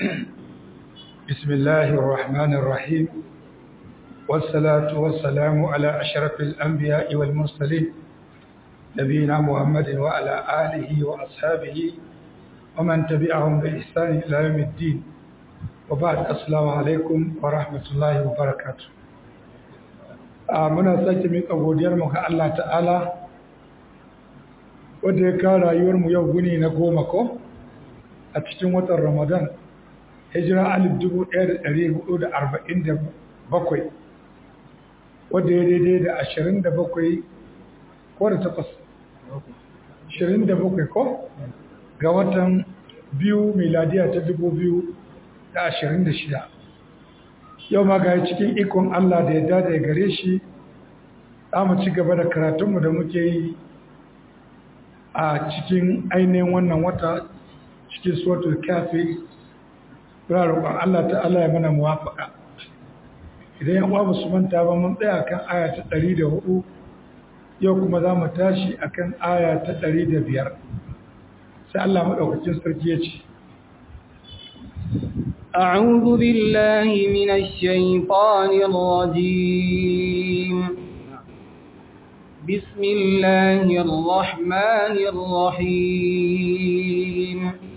بسم الله الرحمن الرحيم والصلاة والسلام على أشرف الأنبياء والمرسلين نبينا محمد وعلى آله وأصحابه ومن تبعهم بإحسان إلى يوم الدين وبعد السلام عليكم ورحمة الله وبركاته muna sake miƙa godiyarmu ga Allah ta'ala wadda ya kawo rayuwarmu yau guni na goma ko a cikin watan ramadan hijira alif dubu ɗaya da ɗari hudu da arba'in da bakwai wadda ya daidai da ashirin da bakwai ko da takwas ashirin da bakwai ko ga watan biyu miladiya ta dubu biyu da ashirin da shida yau ma ga cikin ikon Allah da ya dada ya gare shi za mu ci gaba da karatunmu da muke yi a cikin ainihin wannan wata cikin suwatul kafi roƙon Allah ta'ala ya mana muwafaka idan yan uwa su manta ba mun tsaya kan aya ta 104 yau kuma za mu tashi akan aya ta 105 sai Allah madaukakin sarki ya ce أعوذ بالله من الشيطان الرجيم بسم الله الرحمن الرحيم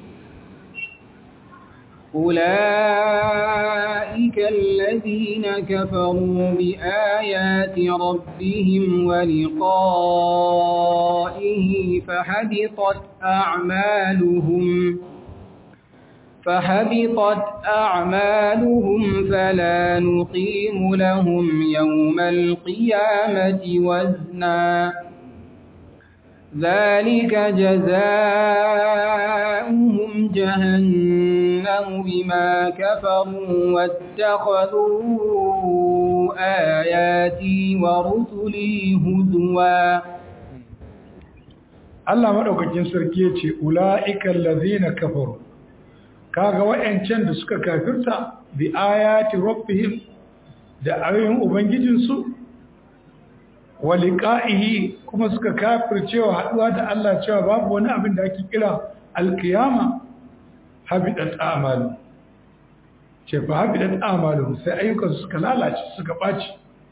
أولئك الذين كفروا بآيات ربهم ولقائه فحبطت أعمالهم فحبطت أعمالهم فلا نقيم لهم يوم القيامة وزنا ذلك جزاؤهم جهنم بما كفروا واتخذوا آياتي ورسلي هزوا Allah madaukakin sarki yace ulaikal ladzina kafaru kaga wayancan da suka kafirta bi ayati rabbihim da ayoyin ubangijinsu wa liqa'ihi kuma suka kafircewa haduwa da Allah cewa babu wani abin da ake kira alkiyama habidat a'malu ce fa habidat a'malu sai ayyukan suka lalace suka baci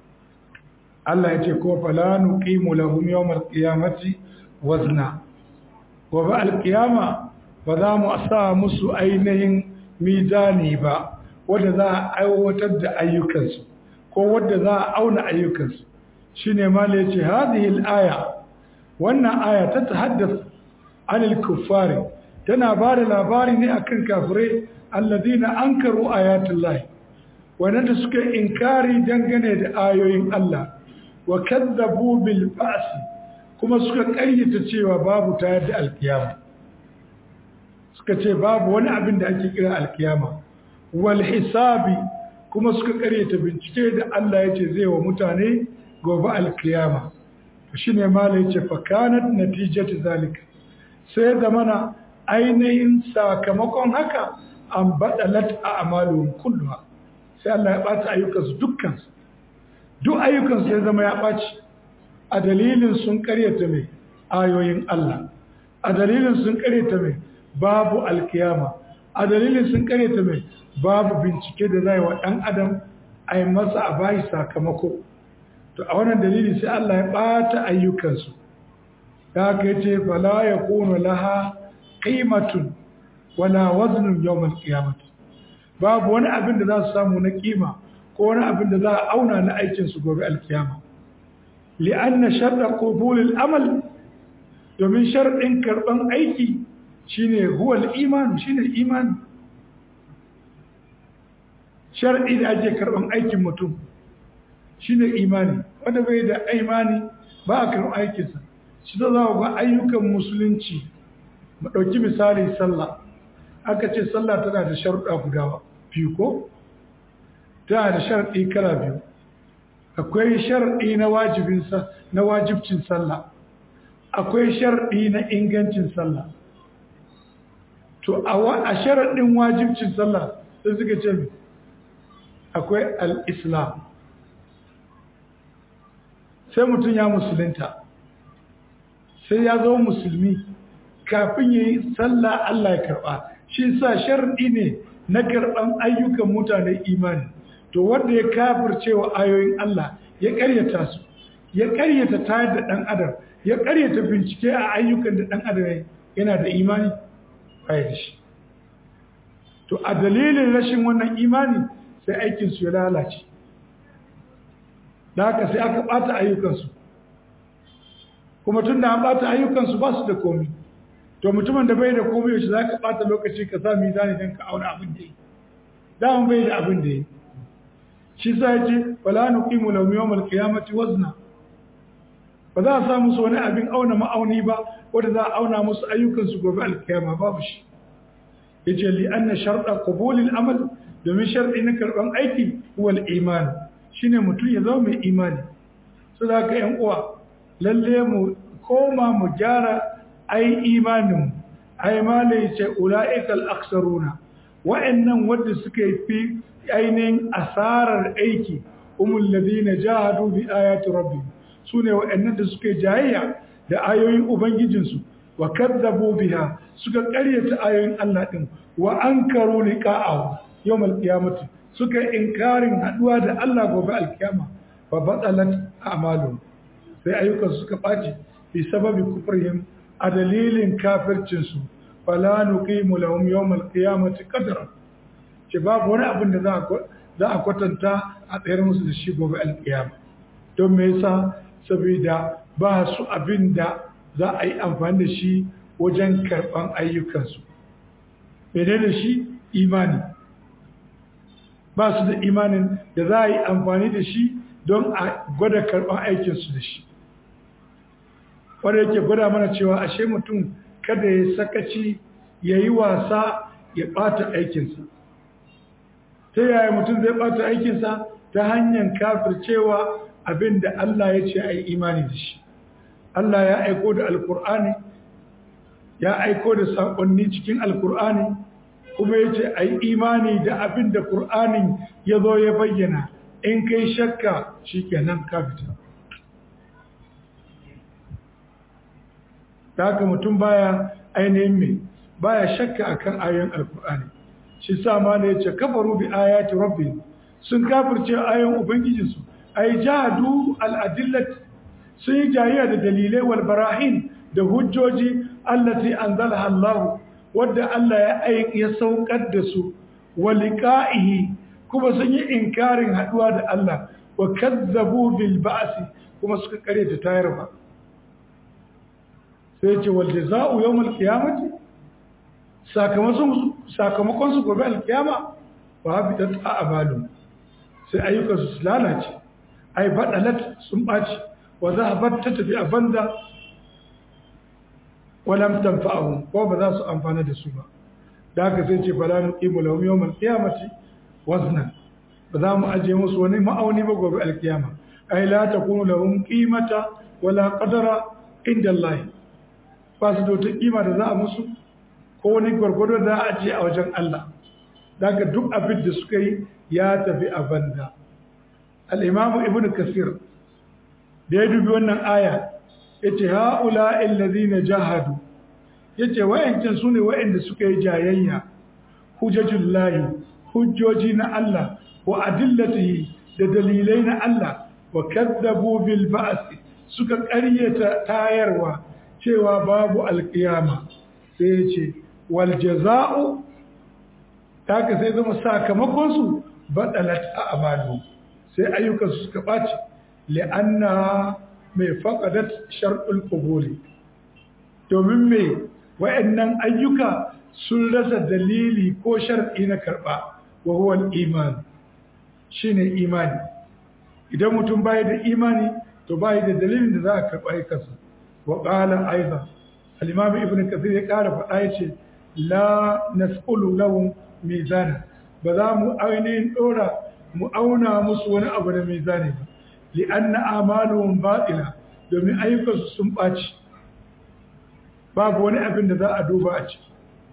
Allah ya ce ko fala nuqimu lahum yawmal qiyamati wazna wa ba alkiyama ba za mu sa musu ainihin mizani ba wanda za a aiwatar da ayyukansu ko wanda za a auna ayyukansu shine ma ne ce hadhihi al-aya wannan aya ta tahaddath anil kuffari tana ba da labari ne akan kafirai alladina ankaru ayatullahi wanda suka inkari dangane da ayoyin Allah wa kadzabu bil ba'si kuma suka ƙaryata cewa babu tayar da alkiyama suka ce babu wani abin da ake kira alkiyama wal hisabi kuma suka ƙaryata bincike da Allah ya ce zai wa mutane gobe alkiyama shine mala yace fa kanat natijatu zalika sai zamana ainihin sakamakon haka an badalat a'maluhum kulluha sai Allah ya bata ayyukansu dukkan duk ayyukansu sai zama ya baci a dalilin sun karyata mai ayoyin Allah a dalilin sun karyata mai babu alkiyama a dalilin sun karyata mai babu bincike da zai wa dan adam a yi masa a bayi sakamako to a wannan dalili sai Allah ya bata ayyukansu da aka yace fala yakunu laha qimatun wala waznun yawm al-qiyamah babu wani abin da za su samu na kima ko wani abin da za a auna na aikin su gobe al-qiyama li'anna sharra qubul al-amal domin sharɗin karban aiki shine huwa al-iman shine iman shar'i da ake karban aikin mutum shine imani wanda bai da imani ba a karɓar aikinsa shi da za ga ayyukan musulunci mu ɗauki misali sallah aka ce sallah tana da sharuɗa guda biyu ko tana da sharaɗi kala biyu akwai sharaɗi na wajibin na wajibcin sallah akwai sharaɗi na ingancin sallah to a sharaɗin wajibcin sallah sai suka ce akwai al-islam sai mutum ya musulunta sai ya zo musulmi kafin ya yi sallah Allah ya karɓa shi sa sharɗi ne na karɓan ayyukan mutane imani to wanda ya kafircewa ayoyin Allah ya ƙaryata su ya ƙaryata tayar da ɗan adam ya ƙaryata bincike a ayyukan da ɗan adam yana da imani baya da shi to a dalilin rashin wannan imani sai aikinsu ya lalace da haka sai aka ɓata ayyukansu kuma tun da an ɓata ayyukansu ba su da komi to mutumin da bai da komi yaushe za ka ɓata lokaci ka sa mizani don ka auna abin da yi daman bai da abin da yi shi sa ya ce wala nuqimu lahum yawmal qiyamati wazna ba za a sa musu wani abin auna ma'auni ba wanda za a auna musu ayyukansu gobe alkiyama babu shi yace li anna sharta qabulil amal domin sharɗi na karɓan aiki wal iman shine mutum ya zama mai imani su da ka yan uwa lalle mu koma mu gyara ai imanin ai mala yace ulaikal aksaruna wa'annan wanda suka fi ainihin asarar aiki umul ladina jahadu bi ayati rabbihim sune wa'annan da suka jayayya da ayoyin ubangijinsu wa kadzabu biha suka ƙaryata ayoyin Allah din wa ankaru liqa'ahu yawmal qiyamati suka inkarin haduwa da Allah gobe alkiyama fa batalat a'malu sai ayyukan suka baci bi sababi kufrihim a dalilin kafircin su fala nuqimu lahum yawmal qiyamati qadra ce babu wani abin da za a za a kwatanta a tsayar musu da shi gobe alkiyama don me yasa saboda ba su abin da za a yi amfani da shi wajen karɓan ayyukansu mene da shi imani ba su da imanin da za a yi amfani da shi don a gwada karɓan aikinsu da shi wanda yake gwada mana cewa ashe mutum kada ya sakaci ya yi wasa ya ɓata aikinsa ta yaya mutum zai ɓata aikinsa ta hanyar kafircewa abin da Allah ya ce a yi imani da shi Allah ya aiko da alkur'ani ya aiko da saƙonni cikin alkur'ani kuma ya ce a yi imani da abin da ƙur'anin ya zo ya bayyana in kai shakka shi kenan kafita da haka mutum baya ainihin mai baya shakka akan ayoyin alkur'ani shi sa ma da ya ce kafaru bi ayati rabbi sun kafirce ayoyin ubangijinsu ay jahadu al-adillat sun yi jayayya da dalilai wal barahin da hujjoji allati anzalaha Allah wadda Allah ya aik ya saukar da su wa liqa'ihi kuma sun yi inkarin haduwa da Allah wa kazzabu bil ba'si kuma suka kare ta tayar ba sai ce wal jazaa'u yawm al qiyamati sakamakon sakamakon su gobe al qiyama wa habitat a'malu sai ayyukan su lalace ai badalat sun baci wa zahabat ta tafi a banza walam tanfa'uhum ko ba za su amfana da su ba da haka sai ce bala nuqimu lahum yawmal qiyamati wazna ba za mu aje musu wani ma'auni ba gobe alkiyama ai la takunu lahum qimata wala qadara inda Allah ba su da wata kima da za a musu ko wani gwargwado da za a aje a wajen Allah da haka duk abin da suka yi ya tafi a banza al-imamu ibnu kasir da ya dubi wannan aya ya ce ha'ula illazina jahadu ya ce wayancan su ne wayanda suka yi jayayya hujjajin layi hujjoji na Allah wa adillatihi da dalilai na Allah wa kaddabu bil ba'si suka ƙaryata tayarwa cewa babu alƙiyama sai ya ce wal jaza'u taka sai zama sakamakon su badalat a'malu sai ayyukan su suka ɓaci li'anna mai faƙadat sharɗul ƙubuli domin mai wa'annan ayyuka sun rasa dalili ko sharɗi na karɓa wa huwal iman shi ne imani idan mutum bayi da imani to bayi da dalilin da za a karɓa aikansa wa ƙalan aiza al'imami ibn kasir ya ƙara faɗa ya ce la nas'ulu lahum mizana ba za mu ainihin ɗora mu auna musu wani abu da mizani ba li'anna amaluhum batila domin ayyukansu sun ɓaci babu wani abin da za a duba a ciki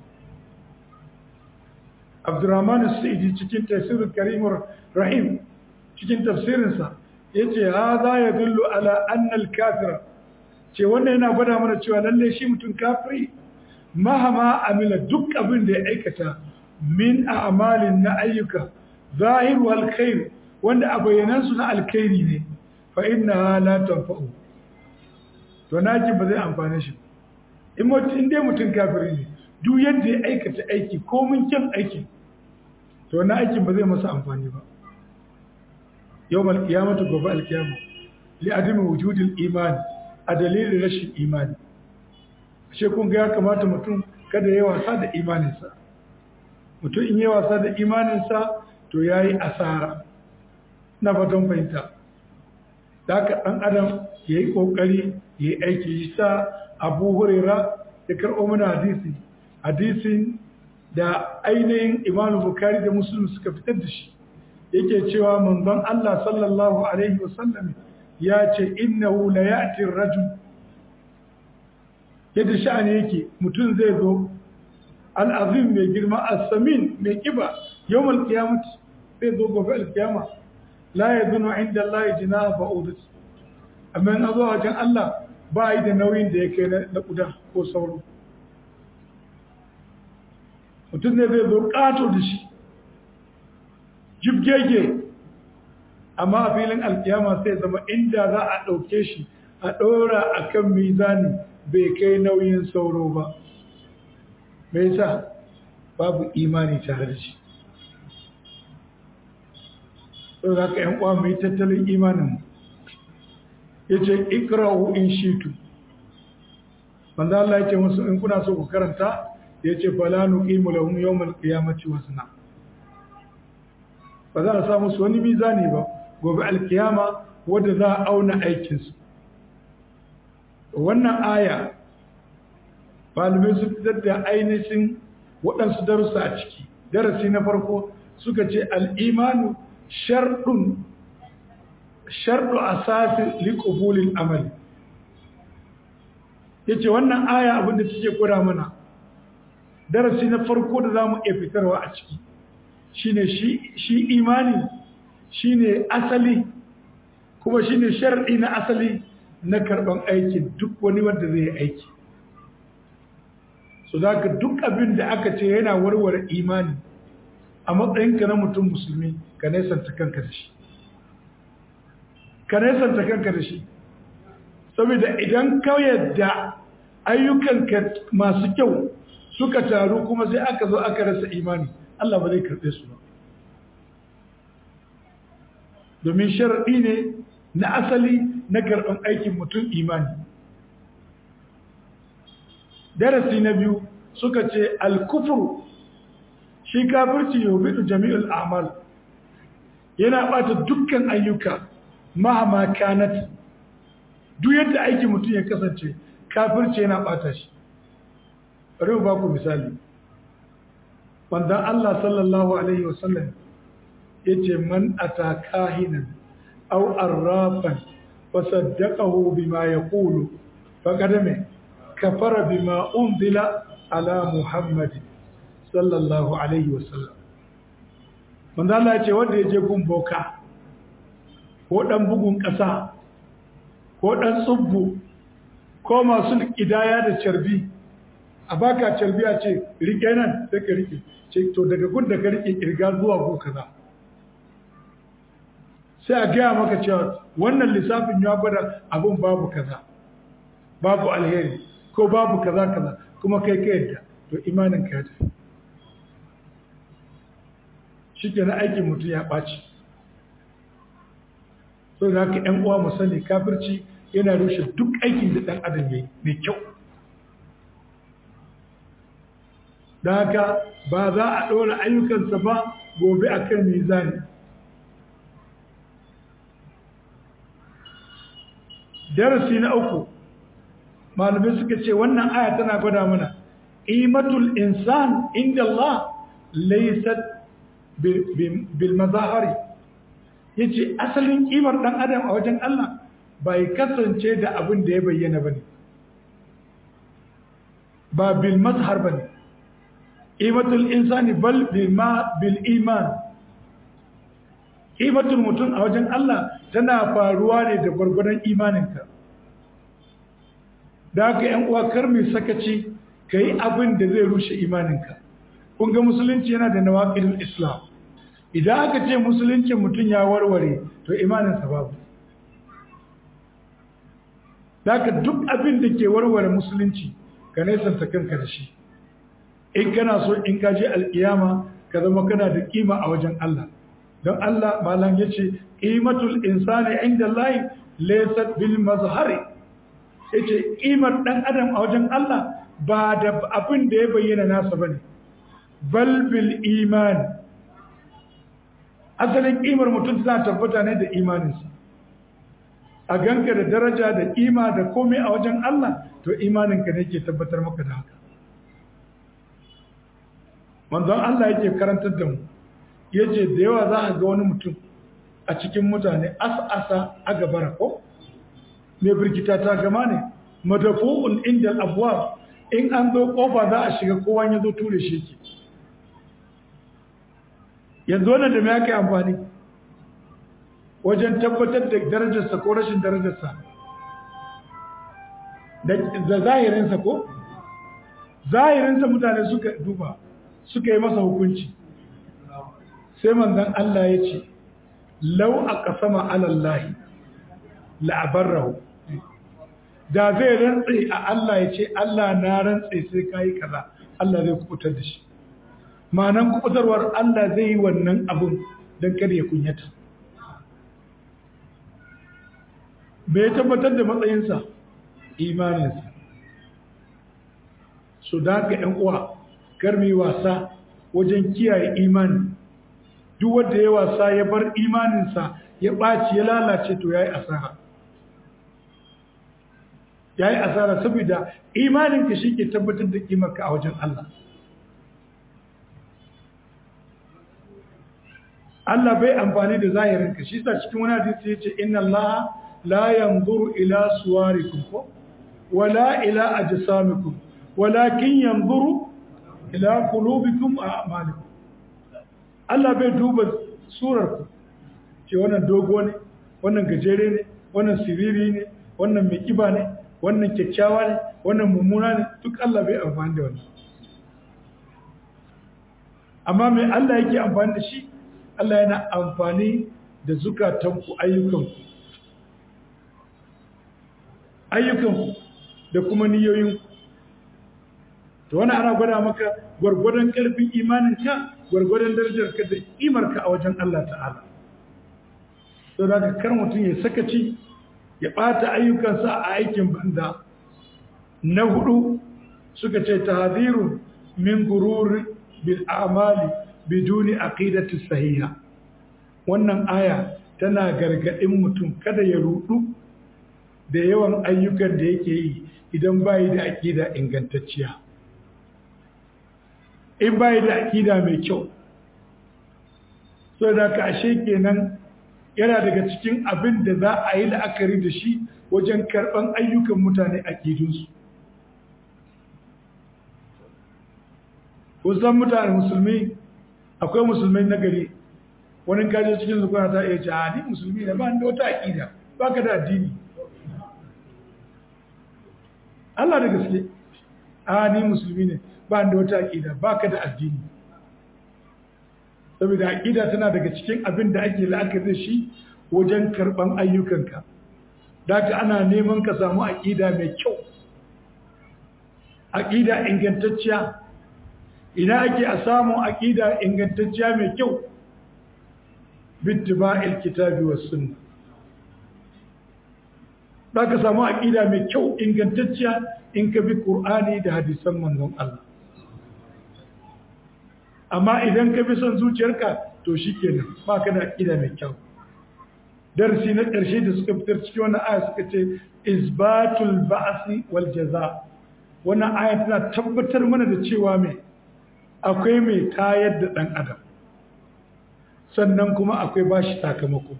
abdurrahman sa'idi cikin tafsirin karimur rahim cikin tafsirinsa ya ce ha za ya dullu ala annal kafira ce wannan yana gwada mana cewa lalle shi mutum kafiri mahama amila duk abin da ya aikata min a'malin na ayyuka zahiru alkhair wanda a bayyanansu na alkhairi ne fa inna la tanfa'u to naji ba zai amfane shi in mutum in dai mutum kafiri ne duk yadda ya aikata aiki ko mun kyan aiki to na aikin ba zai masa amfani ba yawmal qiyamati gobe alkiyama li adami wujudil iman a dalilin rashin imani ashe kun ga ya kamata mutum kada ya wasa da imaninsa mutum in yi wasa da imaninsa to ya yi asara na fatan fahimta da haka ɗan adam ya yi ƙoƙari ya yi aiki yi sa abu hurera ya karɓo mana hadisi hadisin da ainihin imanu bukari da musulun suka fitar da shi yake cewa manzon Allah sallallahu alaihi wasallam ya ce innahu la ya'ti rajul yadda sha'ani yake mutum zai zo al'azim mai girma as-samin mai kiba yawmal qiyamah zai zo gobe al-qiyama la yadunu inda Allah jinaha ba'udat amma in zo wajen Allah ba yi da nauyin da yake na kuda ko sauro mutum ne zai zo kato da shi jibgege amma a filin alkiyama sai zama inda za a ɗauke shi a ɗora a kan mizani bai kai nauyin sauro ba mai sa babu imani tare da shi sau za ka yan kwa mai tattalin imanin ya ce ikirahu in shitu wanda Allah ya ce musu in kuna so ku karanta ya ce falanu ƙimu lahum yawmal qiyamati wasna ba za a samu su wani mizani ba gobe alkiyama wadda za a auna aikinsu wannan aya malamai su fitar da ainihin waɗansu darussa a ciki darasi na farko suka ce al'imanu sharɗin sharɗu a sasi liƙubulin amali ya ce wannan aya abinda take kura mana darasi na farko da za mu iya fitarwa a ciki shine shi imani shine asali kuma shine shar'i na asali na karban aikin duk wani wanda zai aiki so ka duk abin da aka ce yana warware imani a matsayinka na mutum musulmi ka nesanta kanka da shi ka nesanta kanka da shi saboda idan ka yadda ayyukanka masu kyau suka taru kuma sai aka zo aka rasa imani Allah ba zai karɓe su ba domin sharaɗi ne na asali na karɓar aikin mutum imani darasi na biyu suka ce alkufuru shi kafirci yobidu jami'ul amal yana ɓata dukkan ayyuka mahama kanat duk yadda aikin mutum ya kasance kafirci yana ɓata shi bari ba ku misali wanda Allah sallallahu Alaihi wasallam ya ce man ata kahinan au arrafan fasaddaqahu bima yaqulu faqad me kafara bima unzila ala muhammad sallallahu alaihi wasallam wanda Allah ya ce wanda ya je gun boka ko dan bugun kasa ko dan tsubbu ko masu kidaya da carbi a baka carbi a ce rike nan sai ka rike ce to daga gun da ka rike kirga zuwa gun kaza sai a gaya maka cewa wannan lissafin ya gwada abin babu kaza babu alheri ko babu kaza kaza kuma kai ka yadda to imanin ka ya tafi shi ke na aikin mutum ya ɓaci so da haka ‘yan uwa mu sani kafirci yana rushe duk aikin da ɗan adam ya yi mai kyau da haka ba za a ɗora ayyukansa ba gobe a kan mizani darasi na uku malamai suka ce wannan aya tana gwada mana imatul insan inda Allah laysat bil mazahari yace asalin kimar dan adam a wajen Allah bai kasance da abin da ya bayyana bane ba bil mazhar bane imatul insani bal bil iman imatul mutum a wajen Allah tana faruwa ne da gwargwadon imaninka da haka ‘yan uwa kar mai sakaci ka yi abin da zai rushe imaninka kun ga musulunci yana da nawaqidul islam idan aka ce musuluncin mutum ya warware to imaninsa babu Daka duk abin da ke warware musulunci ka nesanta kanka da shi in kana so in ka je alkiyama ka zama kana da kima a wajen Allah don Allah malam ya ce qimatul insani inda Allah laysat bil mazhari yace kimar dan adam a wajen Allah ba da abin da ya bayyana nasa bane bal bil iman asalin kimar mutum tana tabbata ne da imaninsa a ganka da daraja da kima da komai a wajen Allah to imaninka ne ke tabbatar maka da haka manzon Allah yake karantar da mu yace da yawa za a ga wani mutum a cikin mutane as'asa a gabara ko mai birkita ta gama ne madafu'un inda abuwa in an zo kofa za a shiga kowa ya zo ture shi ke yanzu wannan da mai aka amfani wajen tabbatar da darajarsa ko rashin darajarsa da zahirinsa ko zahirinsa mutane suka duba suka yi masa hukunci sai manzan Allah ya ce lau a ƙasama alallahi la'abarrahu da zai rantse a Allah ya ce Allah na rantse sai ka yi kaza Allah zai kubutar da shi ma'anan kubutarwar Allah zai yi wannan abun don kar ya kunyata bai tabbatar da matsayinsa imaninsa su da ka ‘yan uwa karmi wasa wajen kiyaye imani duk wanda ya wasa ya bar imaninsa ya ɓaci ya lalace to ya yi asara ya yi asara saboda imaninka shi ke tabbatar da ƙimarka a wajen Allah Allah bai amfani da zahirinka shi sa cikin wani hadisi ya ce inna Allah la yanzuru ila suwarikum ko wala ila ajsamikum walakin yanzuru ila qulubikum a a'malikum Allah bai duba surarku ce wannan dogo ne wannan gajere ne wannan siriri ne wannan mai kiba ne wannan kyakkyawa ne wannan mummuna ne duk Allah bai amfani da wannan amma mai Allah yake amfani da shi Allah yana amfani da zukatanku ayyukanku ayyukanku da kuma niyoyinku to wani ana gwada maka gwargwadon ƙarfin imaninka gwargwadon darajarka da imarka a wajen Allah ta'ala to da kar mutum ya sakaci ya ɓata ayyukansa a aikin banda na hudu suka ce tahzirun min gururi bil a'mali biduni aqidati sahiha wannan aya tana gargadin mutum kada ya rudu da yawan ayyukan da yake yi idan bai da aqida ingantacciya in bai da aqida mai kyau so da ka ashe kenan yana daga cikin abin da za a yi la'akari da shi wajen karban ayyukan mutane aqidunsu kusan mutane musulmi akwai musulmai na gari wani kaje cikin zukuna ta iya ce a ni musulmi ne ba da wata aƙida ba ka da addini Allah da gaske a ni musulmi ne ba da wata aƙida ba ka da addini saboda aƙida tana daga cikin abin da ake la'akari da shi wajen karɓan ayyukanka da ka ana neman ka samu aƙida mai kyau aƙida ingantacciya ina ake a samun aƙida ingantacciya mai kyau bittiba'il kitabi was sunna za ka samu aƙida mai kyau ingantacciya in ka bi ƙur'ani da hadisan manzon Allah amma idan ka bi son zuciyarka to shi kenan ba ka da aƙida mai kyau darasi na ƙarshe da suka fitar cikin wannan aya suka ce isbatul ba'si wal jaza wannan aya tana tabbatar mana da cewa mai akwai mai tayar da ɗan adam sannan kuma akwai bashi sakamako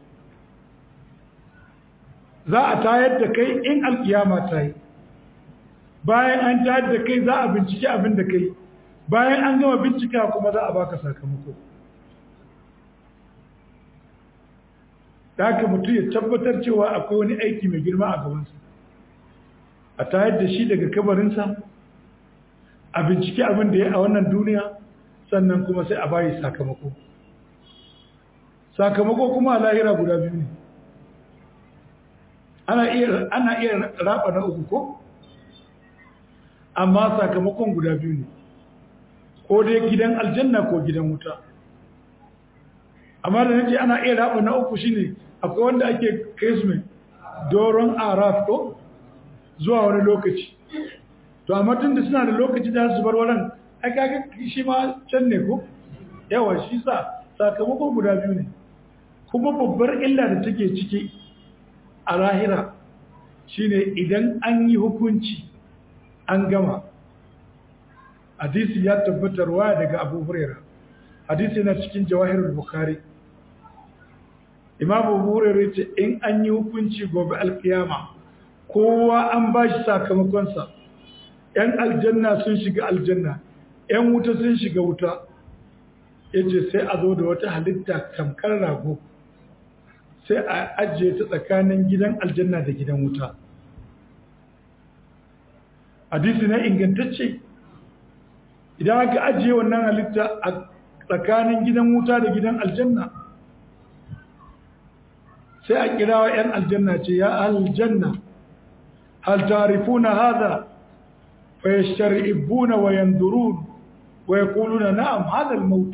za a tayar da kai in alkiyama ta yi bayan an tayar da kai za a bincike abin da kai bayan an gama bincika kuma za a baka sakamako da haka mutum ya tabbatar cewa akwai wani aiki mai girma a gabansa a tayar da shi daga kabarinsa a bincike abin da ya a wannan duniya sannan kuma sai a bayi sakamako sakamako kuma a lahira guda biyu ne ana iya ana iya raba na uku ko amma sakamakon guda biyu ne ko dai gidan aljanna ko gidan wuta amma da nace ana iya raba na uku shine akwai wanda ake kai doron araf ko zuwa wani lokaci to amma tun da suna da lokaci da su bar wurin ai kaga shi ma can ne ko yawa shi sa sakamakon guda biyu ne kuma babbar illa da take ciki a lahira shine idan an yi hukunci an gama hadisi ya tabbatar waya daga abu huraira hadisi yana cikin jawahirul bukhari imam abu huraira ce in an yi hukunci gobe alkiyama kowa an ba shi sakamakonsa yan aljanna sun shiga aljanna yan wuta sun shiga wuta ya ce sai a zo da wata halitta tamkar rago sai a ajiye ta tsakanin gidan aljanna da gidan wuta hadisi na ingantacce idan aka ajiye wannan halitta a tsakanin gidan wuta da gidan aljanna sai a kirawa 'yan aljanna ce ya aljanna hal tarifuna hadha fa yashtari'una wa yanzurun wa yaquluna na'am hadha al-maut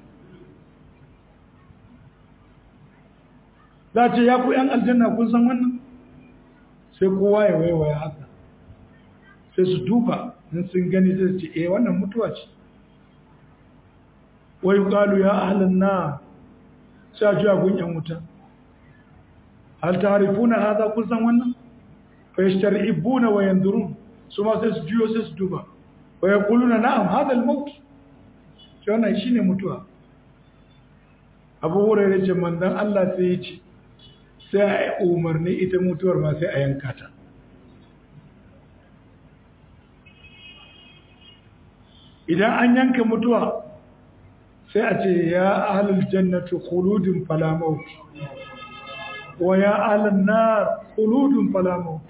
za ce ya ku 'yan aljanna kun san wannan sai kowa ya waiwaya haka sai su duba in sun gani sai su ce eh wannan mutuwa ce wai qalu ya ahlan na sai a juya gun 'yan wuta hal ta'rifuna hadha kun san wannan fa yashtari'una wa yanzurun su ma sai su juyo sai su duba wa yaquluna na'am hadha al-maut shi wannan shine mutuwa abu hurairu ce manzon Allah sai ya ce sai a umarni ita mutuwar ma sai a yanka ta idan an yanka mutuwa sai a ce ya ahlul jannati khuludun fala maut wa ya ahlun nar khuludun fala maut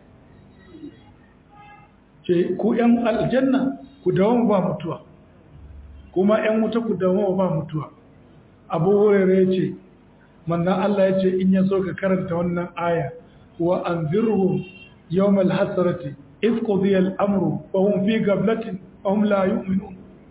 ce ku yan aljanna ku dawo ba mutuwa kuma yan wuta ku dawo ba mutuwa abu hurairu ce manzan Allah ya ce in ya so ka karanta wannan aya wa an zirhum yawmal hasrati if qudiya al-amru wa hum fi gablatin wa hum la yu'minun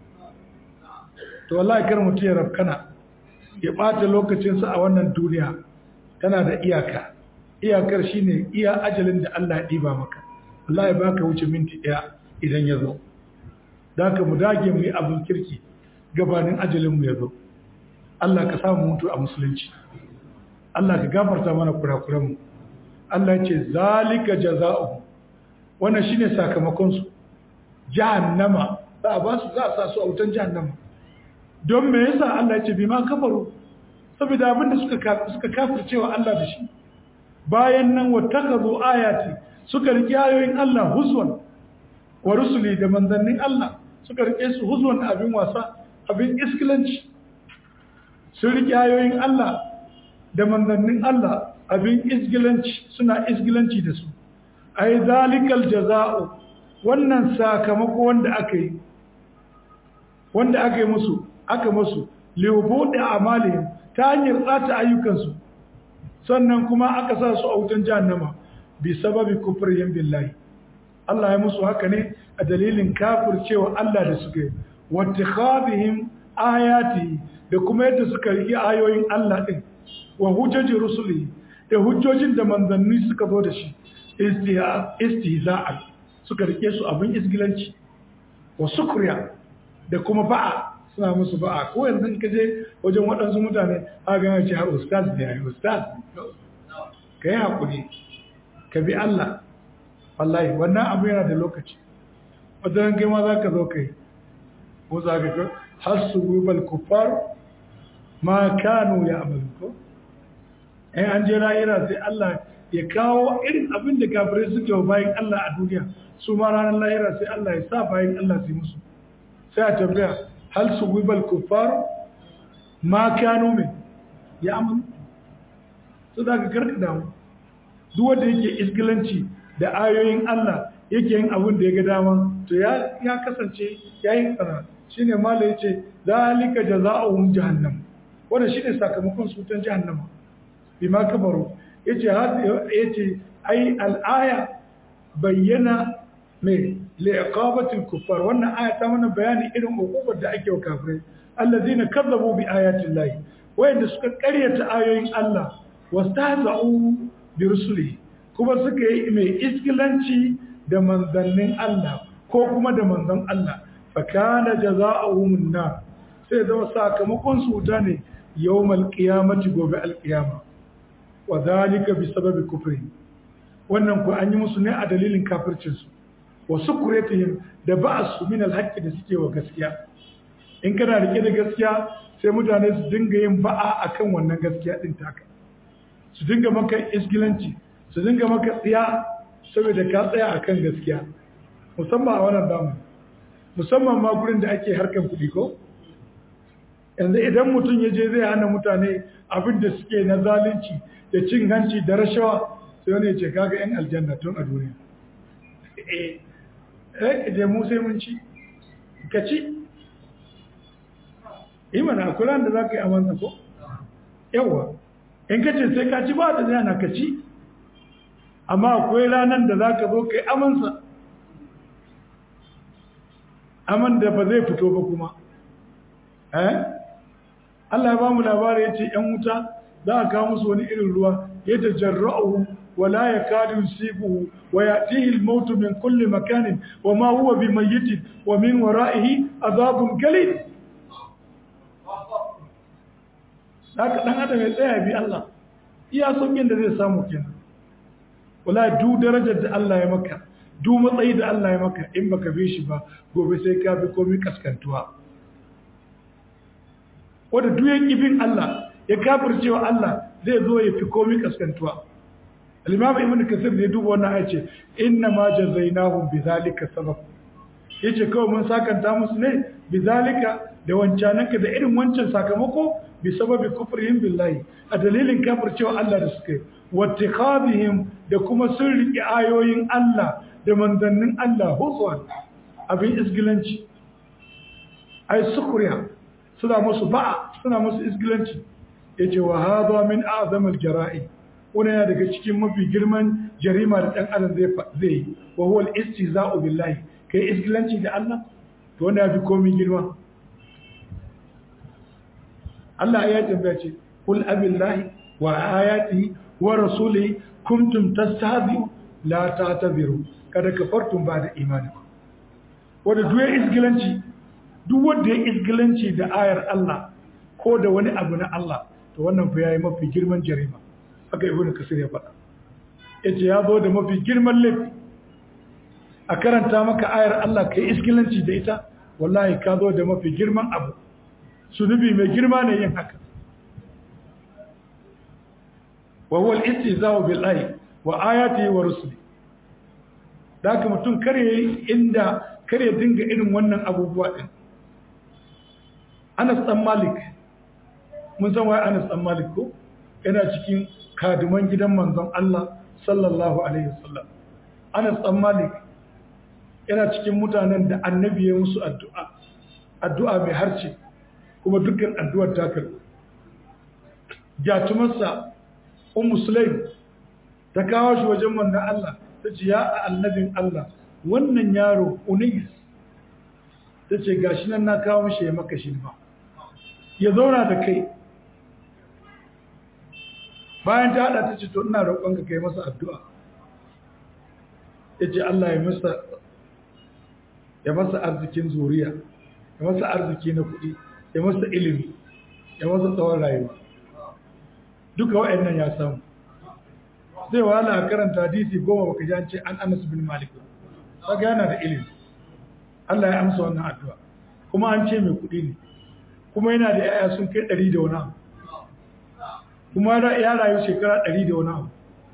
to wallahi kar mutum ya rafkana ya bata lokacin sa a wannan duniya tana da iyaka iyakar shine iya ajalin da Allah ya diba maka wallahi baka wuce minti daya idan ya zo da mu dage mu yi abin kirki gabanin ajalin mu ya zo Allah ka samu mutu a musulunci Allah ka gafarta mana kurakuranmu Allah ce zalika jaza'u wannan shine sakamakon su jahannama za a ba su za a sa su a wutan jahannama don me yasa Allah ce bima kafaru saboda abin da suka suka kafircewa Allah da shi bayan nan wattakazu ayati suka rike ayoyin Allah huzwan wa rusuli da manzannin Allah suka rike su huzwan abin wasa abin iskilanci sun rike ayoyin Allah da manzannin Allah abin isgilanci suna isgilanci da su ai zalikal jaza'u wannan sakamako wanda aka yi wanda aka yi musu aka musu liwbuɗe amalihim ta hanyar tsata ayyukansu sannan kuma aka sa su a wutan jahannama bi sababi kufrihim billahi Allah ya musu haka ne a dalilin kafircewa Allah da suka yi wattikhadhihim ayati da kuma yadda suka riƙe ayoyin Allah din wa hujjajin rusuli da hujjojin da manzanni suka zo da shi istihza'an suka rike su abin isgilanci wa sukriya da kuma ba'a suna musu ba'a ko yanzu ka je wajen waɗansu mutane a gana ce har ustaz ne ai ustaz ka yi haƙuri ka bi Allah wallahi wannan abu yana da lokaci wajen kai ma za ka zo kai ko za ka har su gubal kufar ma kanu ya amalu ko in an je lahira sai Allah ya kawo irin abin da kafirai suke wa bayan Allah a duniya su ma ranar lahira sai Allah ya sa bayan Allah su yi musu sai a tambaya hal su wibal kuffar ma kanu min ya amalu su da ka karka damu duk wanda yake isgilanci da ayoyin Allah yake yin abin da ya ga dama to ya kasance ya yi tsara shine mala yace zalika jazaohum jahannam wannan shine sakamakon su wutan jahannama bima kabaru yace yace ai al-aya bayyana mai liqabatil kuffar wannan aya ta mana bayani irin hukumar da ake wa kafirai allazina kazzabu bi ayati llahi wayanda suka karyata ayoyin Allah wastahza'u bi rusulihi kuma suka yi mai iskilanci da manzannin Allah ko kuma da manzon Allah fa kana jazaohum nar sai zama sakamakon su wuta ne yawmal qiyamati gobe alqiyama wa zalika bi sababi kufri wannan ku an yi musu ne a dalilin kafircin su wa sukuretihim da ba'su min alhaqqi da suke wa gaskiya in kana rike da gaskiya sai mutane su dinga yin ba'a akan wannan gaskiya din taka su dinga maka isgilanci su dinga maka tsiya saboda ka tsaya akan gaskiya musamman a wannan zamani musamman ma gurin da ake harkan kuɗi ko yanzu idan mutum ya je zai hana mutane abin da suke na zalunci da cin hanci da rashawa sai wani ya ce kaga yan aljanna tun a duniya eh eh je mu sai mun ci ka ci yi mana kula da za ka yi amansa ko yawa in ka ce sai ka ci ba da zai na ka ci amma akwai ranar da za ka zo ka yi amansa aman da ba zai fito ba kuma eh Allah ya ba mu labari ya ce ‘yan wuta za a kawo musu wani irin ruwa ya ta jarra'uhu wa la ya kadu yusibuhu wa ya tihi mautu min kulli makanin wa ma huwa bi mayyitin wa min wara'ihi azabun galil haka dan adam ya tsaya bi Allah iya saukin da zai samu kenan wala du darajar da Allah ya maka du matsayi da Allah ya maka in baka bi shi ba gobe sai ka bi komai kaskantuwa wanda duk ya kibin Allah ya kafircewa Allah zai zo ya fi komai kaskantuwa al-imam ibn kasir ne duba wannan aya ce inna ma jazainahum bidhalika sabab yace kawai mun sakanta musu ne bidhalika da wancananka da irin wancan sakamako bi sababi kufrihim billahi a dalilin kafircewa Allah da suka yi wattikhadihim da kuma sun riƙe ayoyin Allah da manzannin Allah huzwan abin isgilanci ai sukuriya suna musu ba'a suna musu isgilanci yace wa hadha min a'zamil jara'i wani yana daga cikin mafi girman jarima da dan adam zai zai yi wa huwa al-istiza'u billahi kai isgilanci da Allah to wanda ya fi komai girma Allah ya tambaya ce kul abillahi wa ayatihi wa rasulihi kuntum tastahzi'u la ta'tabiru kada kafartum ba'da imanikum wanda duk ya isgilanci duk wanda ya isgilanci da ayar Allah ko da wani abu na Allah to wannan fa yayi mafi girman jarima haka ibnu kasir ya faɗa yace ya zo da mafi girman laifi a karanta maka ayar Allah kai isgilanci da ita wallahi ka zo da mafi girman abu sunubi mai girma ne yin haka wa huwa al-istihza'u billahi wa ayatihi wa rusuli daka mutum kare inda kare dinga irin wannan abubuwa din Anas dan Malik mun san wai Anas dan Malik ko yana cikin kaduman gidan manzon Allah sallallahu alaihi wasallam Anas dan Malik yana cikin mutanen da annabi ya musu addu'a addu'a mai harce kuma dukkan addu'ar ta karɓi jatumarsa ummu sulaim ta kawo shi wajen manzon Allah ta ce ya annabin Allah wannan yaro unais ta ce gashi nan na kawo mishi ya maka shi ba ya zauna da kai bayan ta hada ta ce to ina roƙon ka kai masa addu'a ya ce Allah ya masa ya masa arzikin zuriya ya masa arziki na kuɗi ya masa ilimi ya masa tsawon rayuwa duka wa'annan ya samu zai wahala a karanta hadisi goma baka ji an ce an anas bin malik kaga yana da ilimi Allah ya amsa wannan addu'a kuma an ce mai kuɗi ne kuma yana da yaya sun kai ɗari da wani abu kuma ya rayu shekara ɗari da wani abu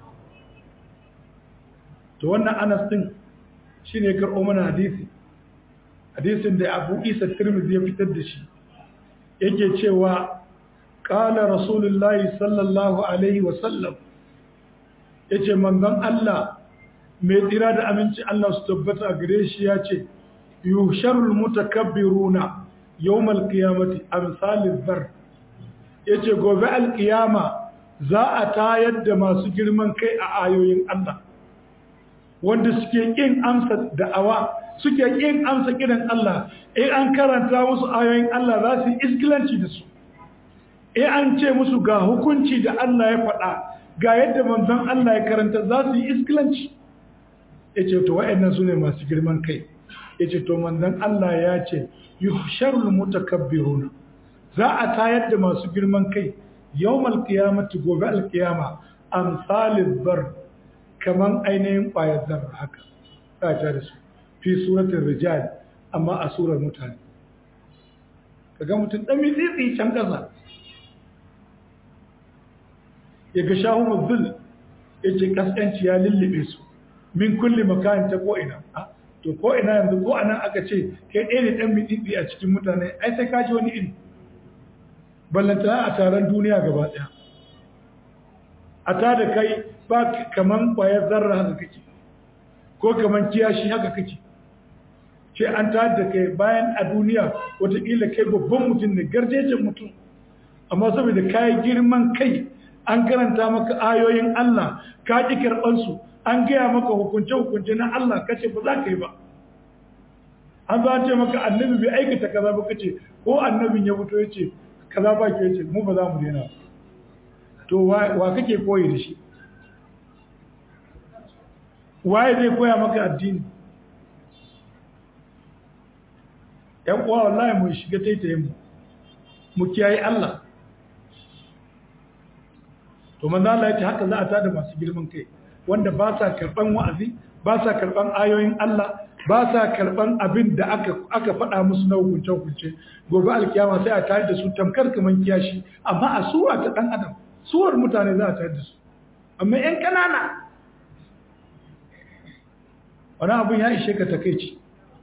to wannan anas din shine ya karɓo mana hadisi hadisin da abu isa tirmidhi ya fitar da shi yake cewa qala rasulullahi sallallahu alaihi wa sallam yace manzon Allah mai tsira da aminci Allah su tabbata a gare shi yace yusharul mutakabbiruna yawmal qiyamati amsalil zar yace gobe alqiyama za a tayar da masu girman kai a ayoyin Allah wanda suke kin amsa da'awa suke kin amsa kiran Allah in an karanta musu ayoyin Allah za su yi iskilanci da su in an ce musu ga hukunci da Allah ya faɗa ga yadda manzon Allah ya karanta za su yi iskilanci yace to wa'annan sune masu girman kai yace to manzon Allah ya ce yuhsharul mutakabbiruna za a tayar da masu girman kai yawmal qiyamati gobe alqiyama amsalil bar kaman ainihin ƙwayar zarra haka za ta da su fi suratul rijal amma a surar mutane kaga mutum dan mitsitsi can kasa ya ga shahu muzul yace kaskanci ya lullube su min kulli makanin ta ko ina to ko ina yanzu ko anan aka ce kai ɗaya ne dan mitsitsi a cikin mutane ai sai ka ji wani iri ballantana a taron duniya gaba ɗaya a ta da kai ba kaman ƙwayar zarra haka kake ko kaman kiyashi haka kake ce an ta da kai bayan a duniya watakila kai babban mutum ne garjejen mutum amma saboda kayi girman kai an karanta maka ayoyin Allah ka ƙi karɓansu an gaya maka hukunce-hukunce na Allah kace ba za ka yi ba an za ce maka annabi bai aikata kaza ba kace ko annabin ya fito ya ce kaza ba ke ce mu ba za mu daina to wa kake koyi da shi waye zai koya maka addini ‘yan uwa wallahi mu shiga taitayin mu mu kiyaye Allah to manzo Allah ya ce haka za a tada masu girman kai wanda ba sa karban wa'azi ba sa karban ayoyin Allah ba sa karban abin da aka aka faɗa musu na hukunce hukunce gobe alkiyama sai a tare da su tamkar kaman kiyashi amma a sura ta dan adam suwar mutane za a tare da su amma yan kanana wani abin ya ishe ka takeici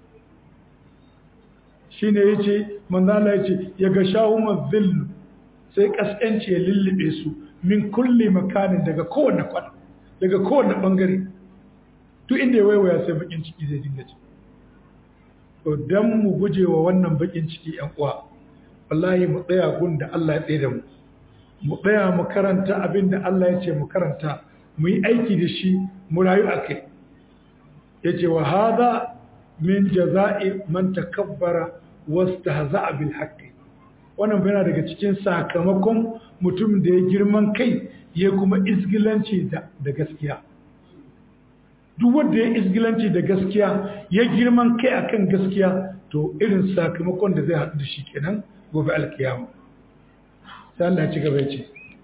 shine yace manzo Allah yace ya ga shawuma zillu sai kaskanci ya lullube su min kulli makanin daga kowanne kwana daga kowanne bangare duk inda ya waiwaya sai bakin ciki zai dinga ci to dan mu guje wa wannan bakin ciki yan uwa wallahi mu tsaya gun da Allah ya tsaye da mu mu tsaya mu karanta abin da Allah ya ce mu karanta mu yi aiki da shi mu rayu a kai ya ce wa hada min jaza'i man takabbara wastahza'a bil haqqi wannan yana daga cikin sakamakon mutum da ya girman kai ya kuma isgilanci da gaskiya duk wanda ya isgilanci da gaskiya ya girman kai akan gaskiya to irin sakamakon da zai haɗu da shi kenan gobe alkiyama sai Allah ya ci gaba ya ce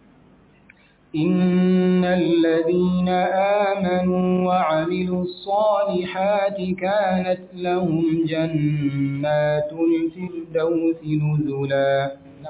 إن الذين آمنوا وعملوا الصالحات كانت لهم جنات الفردوس نزلا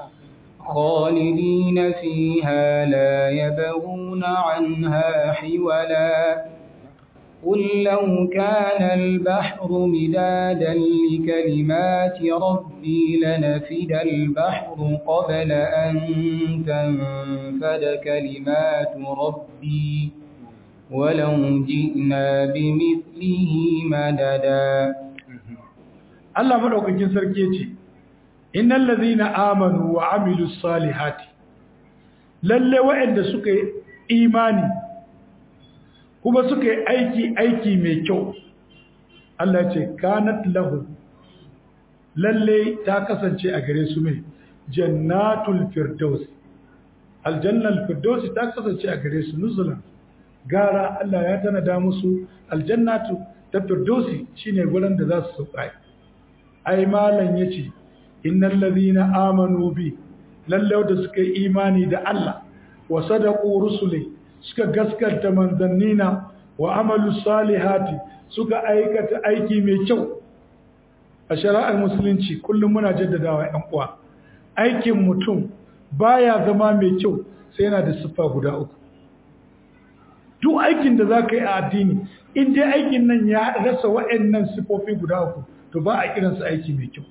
خالدين فيها لا يبغون عنها حولا قل لو كان البحر مدادا لكلمات ربي لنفد البحر قبل أن تنفد كلمات ربي ولو جئنا بمثله مددا Allah madaukakin sarki yace innal ladhina amanu wa amilus salihati lalle wa'anda suka yi imani kuma suka yi aiki aiki mai kyau Allah ce kanat lahu lalle ta kasance a gare su mai jannatul firdaus aljannal firdaus ta kasance a gare su nuzulan gara Allah ya tanada musu aljannatu ta firdausi shine gurin da za su sauka ai malan yace innal ladhina amanu bi lalle da suka yi imani da Allah wa sadaqu rusuli suka gaskata manzannina wa amalu salihati suka aikata aiki mai kyau a shari'ar musulunci kullum muna jaddadawa ‘yan uwa aikin mutum baya zama mai kyau sai yana da siffa guda uku duk aikin da za ka yi a addini in dai aikin nan ya rasa wa'annan siffofi guda uku to ba a kiransa aiki mai kyau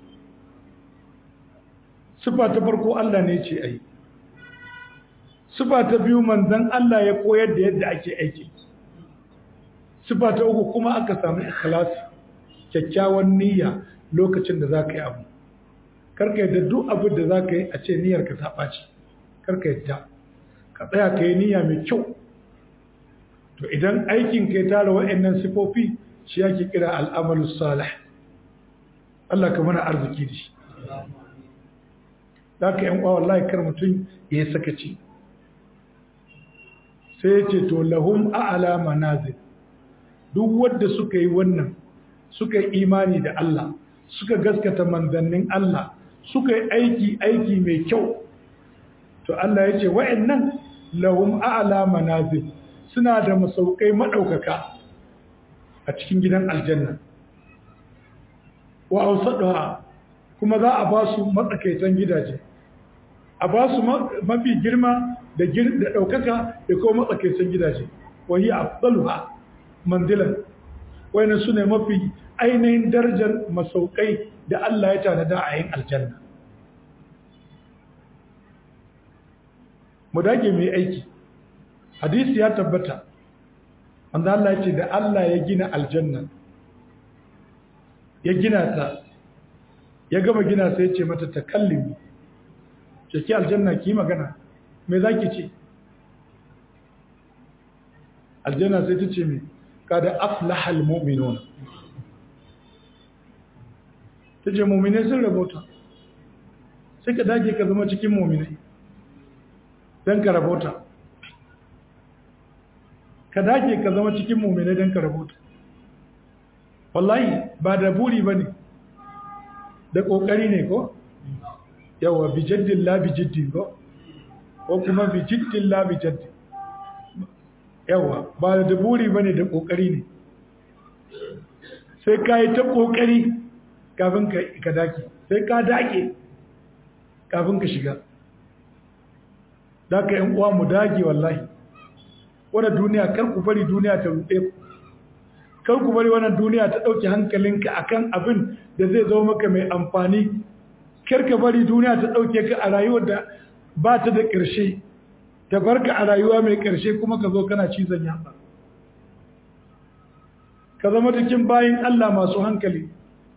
siffa ta farko Allah ne ce ai Sifa ta biyu manzan Allah ya koyar da yadda ake aiki. Sifa ta uku kuma aka samu ikhlasi, kyakkyawan niyya lokacin da za ka yi abu. karka yadda duk abin da za ka yi a ce niyyar ka ta ɓaci karka yadda ka tsaya ka yi niyya mai kyau to idan aikin ka ya tara wa'annan sifofi shi yake kira al'amalu salih Allah ka mana arziki da shi za ka yan wallahi kar mutum ya yi sakaci sai ya ce to lahum a'ala manazil duk wadda suka yi wannan suka yi imani da Allah suka gaskata manzannin Allah suka yi aiki aiki mai kyau to Allah ya ce wa'annan lahum a'la manazil suna da masaukai madaukaka a cikin gidan aljanna wa awsaduha kuma za a ba su matsakaitan gidaje a ba su mafi girma da da daukaka da kuma matsakaitan gidaje wa hiya afdaluha manzilan wayannan sune mafi ainihin darajar masaukai da Allah ya tanada a yin aljanna mu dage mai aiki hadisi ya tabbata wanda Allah ya ce da Allah ya gina aljanna ya gina ta ya gama gina sai ya ce mata takallimi ce ki aljanna ki magana me zaki ce aljanna sai ta ce me kada aflaha almu'minuna ta ce mu'minai sun rabota sai ka dage ka zama cikin mu'minai don ka rabota ka dage ka zama cikin mummune don ka rabota wallahi ba da buri ba ne da ƙoƙari ne ko yawa bijaddin la bijaddin ko ko kuma bijaddin la bijaddin yawa ba da buri ba ne da ƙoƙari ne sai ka yi ta ƙoƙari kafin ka dake sai ka dake kafin ka shiga da ka yan uwa mu dage wallahi wadda duniya kar ku bari duniya ta ruɗe ku kar ku bari wannan duniya ta ɗauki hankalinka akan abin da zai zo maka mai amfani kar ka bari duniya ta ɗauke ka a rayuwar da ba ta da ƙarshe ta barka a rayuwa mai ƙarshe kuma ka zo kana cizon yatsa ka zama cikin bayin Allah masu hankali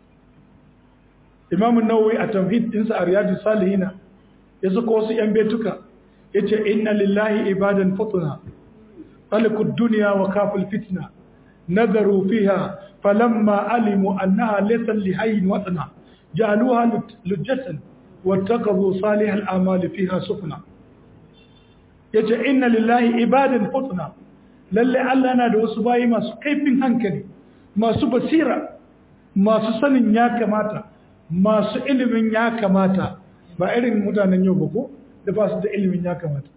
imamun nawawi a tamhid ɗinsa a riyadu salihina ya saka wasu 'yan betuka yace inna lillahi ibadan futuna talikud dunya wa kaful fitna nadaru fiha falamma alimu annaha laysa lihayyin watna ja'aluha lujjatan wattaqadu salih al-amal fiha sufna yace inna lillahi ibadan futuna lalle Allah yana da wasu bayi masu kaifin hankali masu basira masu sanin ya kamata masu ilimin ya kamata ba irin mutanen yau ba ko da ba su da ilimin ya kamata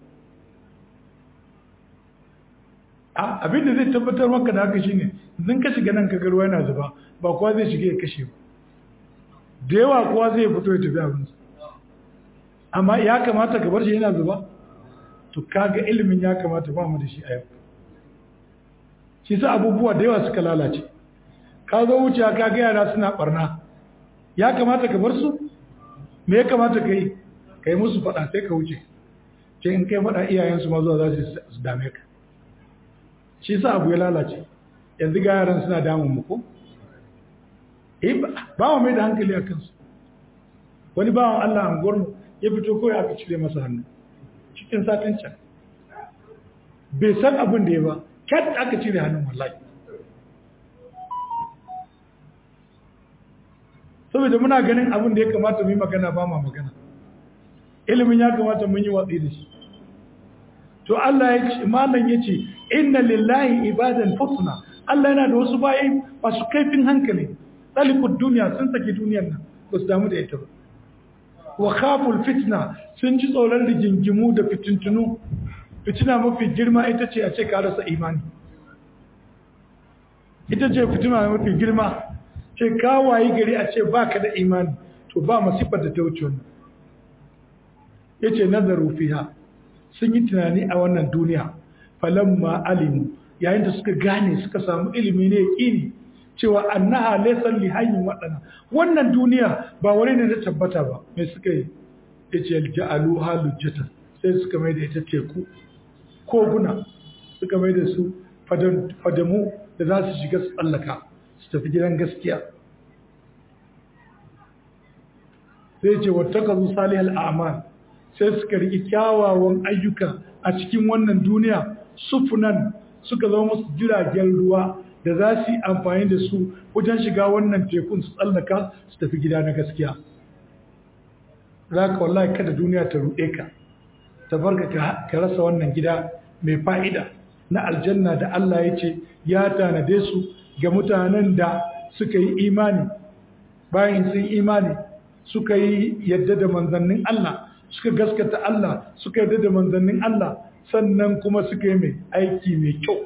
abinda zai tabbatar maka da haka shine zan ka shiga nan ka ruwa yana zuba ba kowa zai shiga ya kashe ba da yawa kowa zai fito ya tafi abinsa amma ya kamata ka bar shi yana zuba to kaga ilimin ya kamata ba mu da shi a yau shi sa abubuwa da yawa suka lalace ka zo wuce ka ga yara suna barna ya kamata ka bar su me ya kamata ka yi ka yi musu faɗa sai ka wuce ce in kai faɗa iyayensu ma zuwa za su dame ka shi sa abu ya lalace yanzu ga yaran suna damun muku ba wa mai da hankali a kansu wani bawan Allah an gwarmu ya fito kawai aka cire masa hannu cikin satin can bai san abin da ya ba kat aka cire hannun wallahi saboda muna ganin abin da ya kamata mu yi magana ba ma magana ilimin ya kamata mun yi watsi da shi to Allah ya ce malam ya ce inna lillahi ibadan futuna Allah yana da wasu bayi masu kaifin hankali talikud duniya sun saki duniyar nan ba su damu da ita ba wa khaful fitna sun ji tsoron rigingimu da fitintunu fitina mafi girma ita ce a ce ka rasa imani ita ce fitina mafi girma ce ka wayi gari a ce baka da imani to ba masifar da ta wuce wannan yace nazaru fiha sun yi tunani a wannan duniya falamma alimu yayin da suka gane suka samu ilimi ne yaqini cewa annaha laysa li hayyin wadana wannan duniya ba wani ne da tabbata ba mai suka yi yace ja'alu halujatan sai suka mai da ita teku koguna suka mai da su fadamu da za su shiga su tsallaka su tafi gidan gaskiya sai ce wattakazu salihal a'mal sai suka riki kyawawan ayyuka a cikin wannan duniya sufunan suka zama musu jiragen ruwa da za su yi amfani da su wajen shiga wannan tekun su tsallaka su tafi gida na gaskiya za ka wallahi kada duniya ta ruɗe ka ta barka ka rasa wannan gida mai fa'ida na aljanna da Allah ya ce ya tanade su ga mutanen da suka yi imani bayan sun imani suka yi yadda da manzannin Allah suka gaskata Allah suka yadda da manzannin Allah sannan kuma suka yi mai aiki mai kyau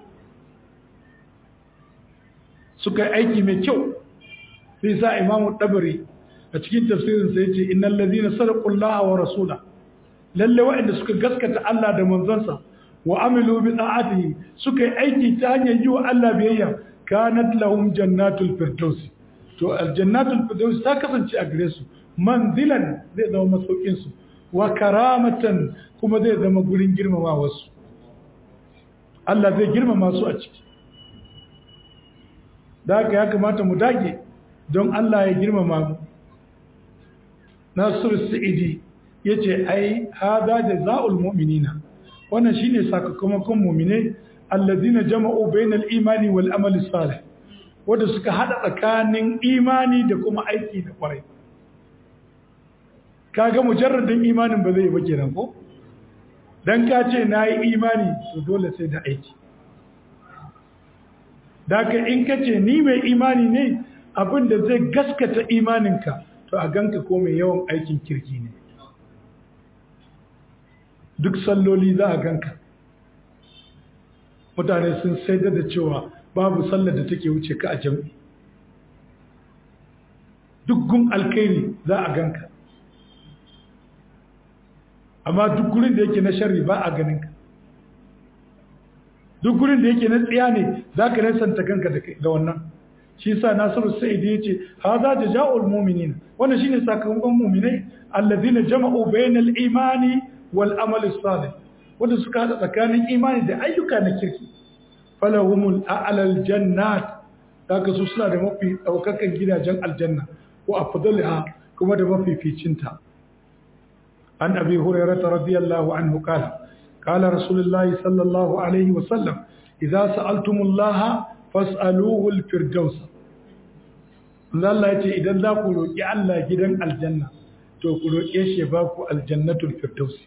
suka yi aiki mai kyau sai sa imamu ɗabari a cikin tafsirin sai ce innal ladina sadaqullaha wa rasula lalle waɗanda suka gaskata Allah da manzansa wa amilu bi da'atihi suka yi aiki ta hanyar yi wa Allah biyayya kanat lahum jannatul firdaus to aljannatul firdaus ta kasance a gare su manzilan zai zama masaukin su wa karamatan kuma zai zama gurin girmama wasu Allah zai girmama su a ciki da haka ya kamata mu dage don Allah ya girmama mu Nasiru Sa'idi yace ai hada jazaa'ul mu'minina wannan shine sakamakon mu'mine allazina jama'u bainal imani wal amali salih wanda suka hada tsakanin imani da kuma aiki da kwarai kaga mujarradin imanin ba zai ba kenan ko dan ka ce nayi imani to dole sai da aiki daga in ka ce ni mai imani ne abinda zai gaskata imaninka to a ganka ko mai yawan aikin kirki ne duk salloli za a ganka mutane sun saida da cewa babu sallar da take wuce ka a jam'i duk gun alkairi za a ganka amma duk gurin da yake na sharri ba a ganinka duk gurin da yake na tsiya ne za ka nesanta kanka da wannan shi sa nasiru sa'idi ya ce ha za da ja'ul muminin wannan shine sakamakon muminai allazina jama'u bainal imani wal amali salih wanda suka hada tsakanin imani da ayyuka na kirki falahumul a'lal jannat daga su suna da mafi daukakan gidajen aljanna wa afdalha kuma da mafi ficinta an abi hurairah radiyallahu anhu qala قال رسول الله صلى الله عليه وسلم إذا سألتم الله فاسألوه الفردوس Allah ya ce idan za ku roƙi Allah gidan aljanna to ku roƙe shi ba ku aljannatul firdausi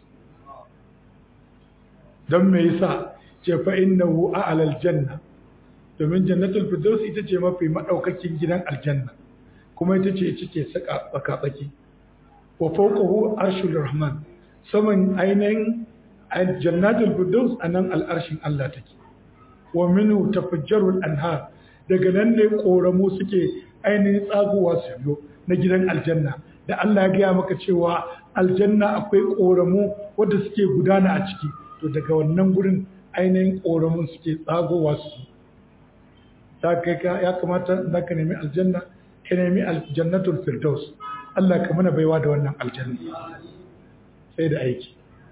don me yasa ce fa innahu a'la aljanna domin jannatul firdausi ita ce mafi madaukakin gidan aljanna kuma ita ce cike saka tsaka tsaki wa fawqahu arshul rahman saman ainihin jannatul firdaus anan al'arshin Allah take wa minhu tafajjarul anhar daga nan ne koramu suke ainihin tsagowa su biyo na gidan aljanna da Allah ya gaya maka cewa aljanna akwai koramu wanda suke gudana a ciki to daga wannan gurin ainihin koramun suke tsagowa su ta kai ka ya kamata za ka nemi aljanna ka nemi aljannatul firdaus Allah ka mana baiwa da wannan aljanna sai da aiki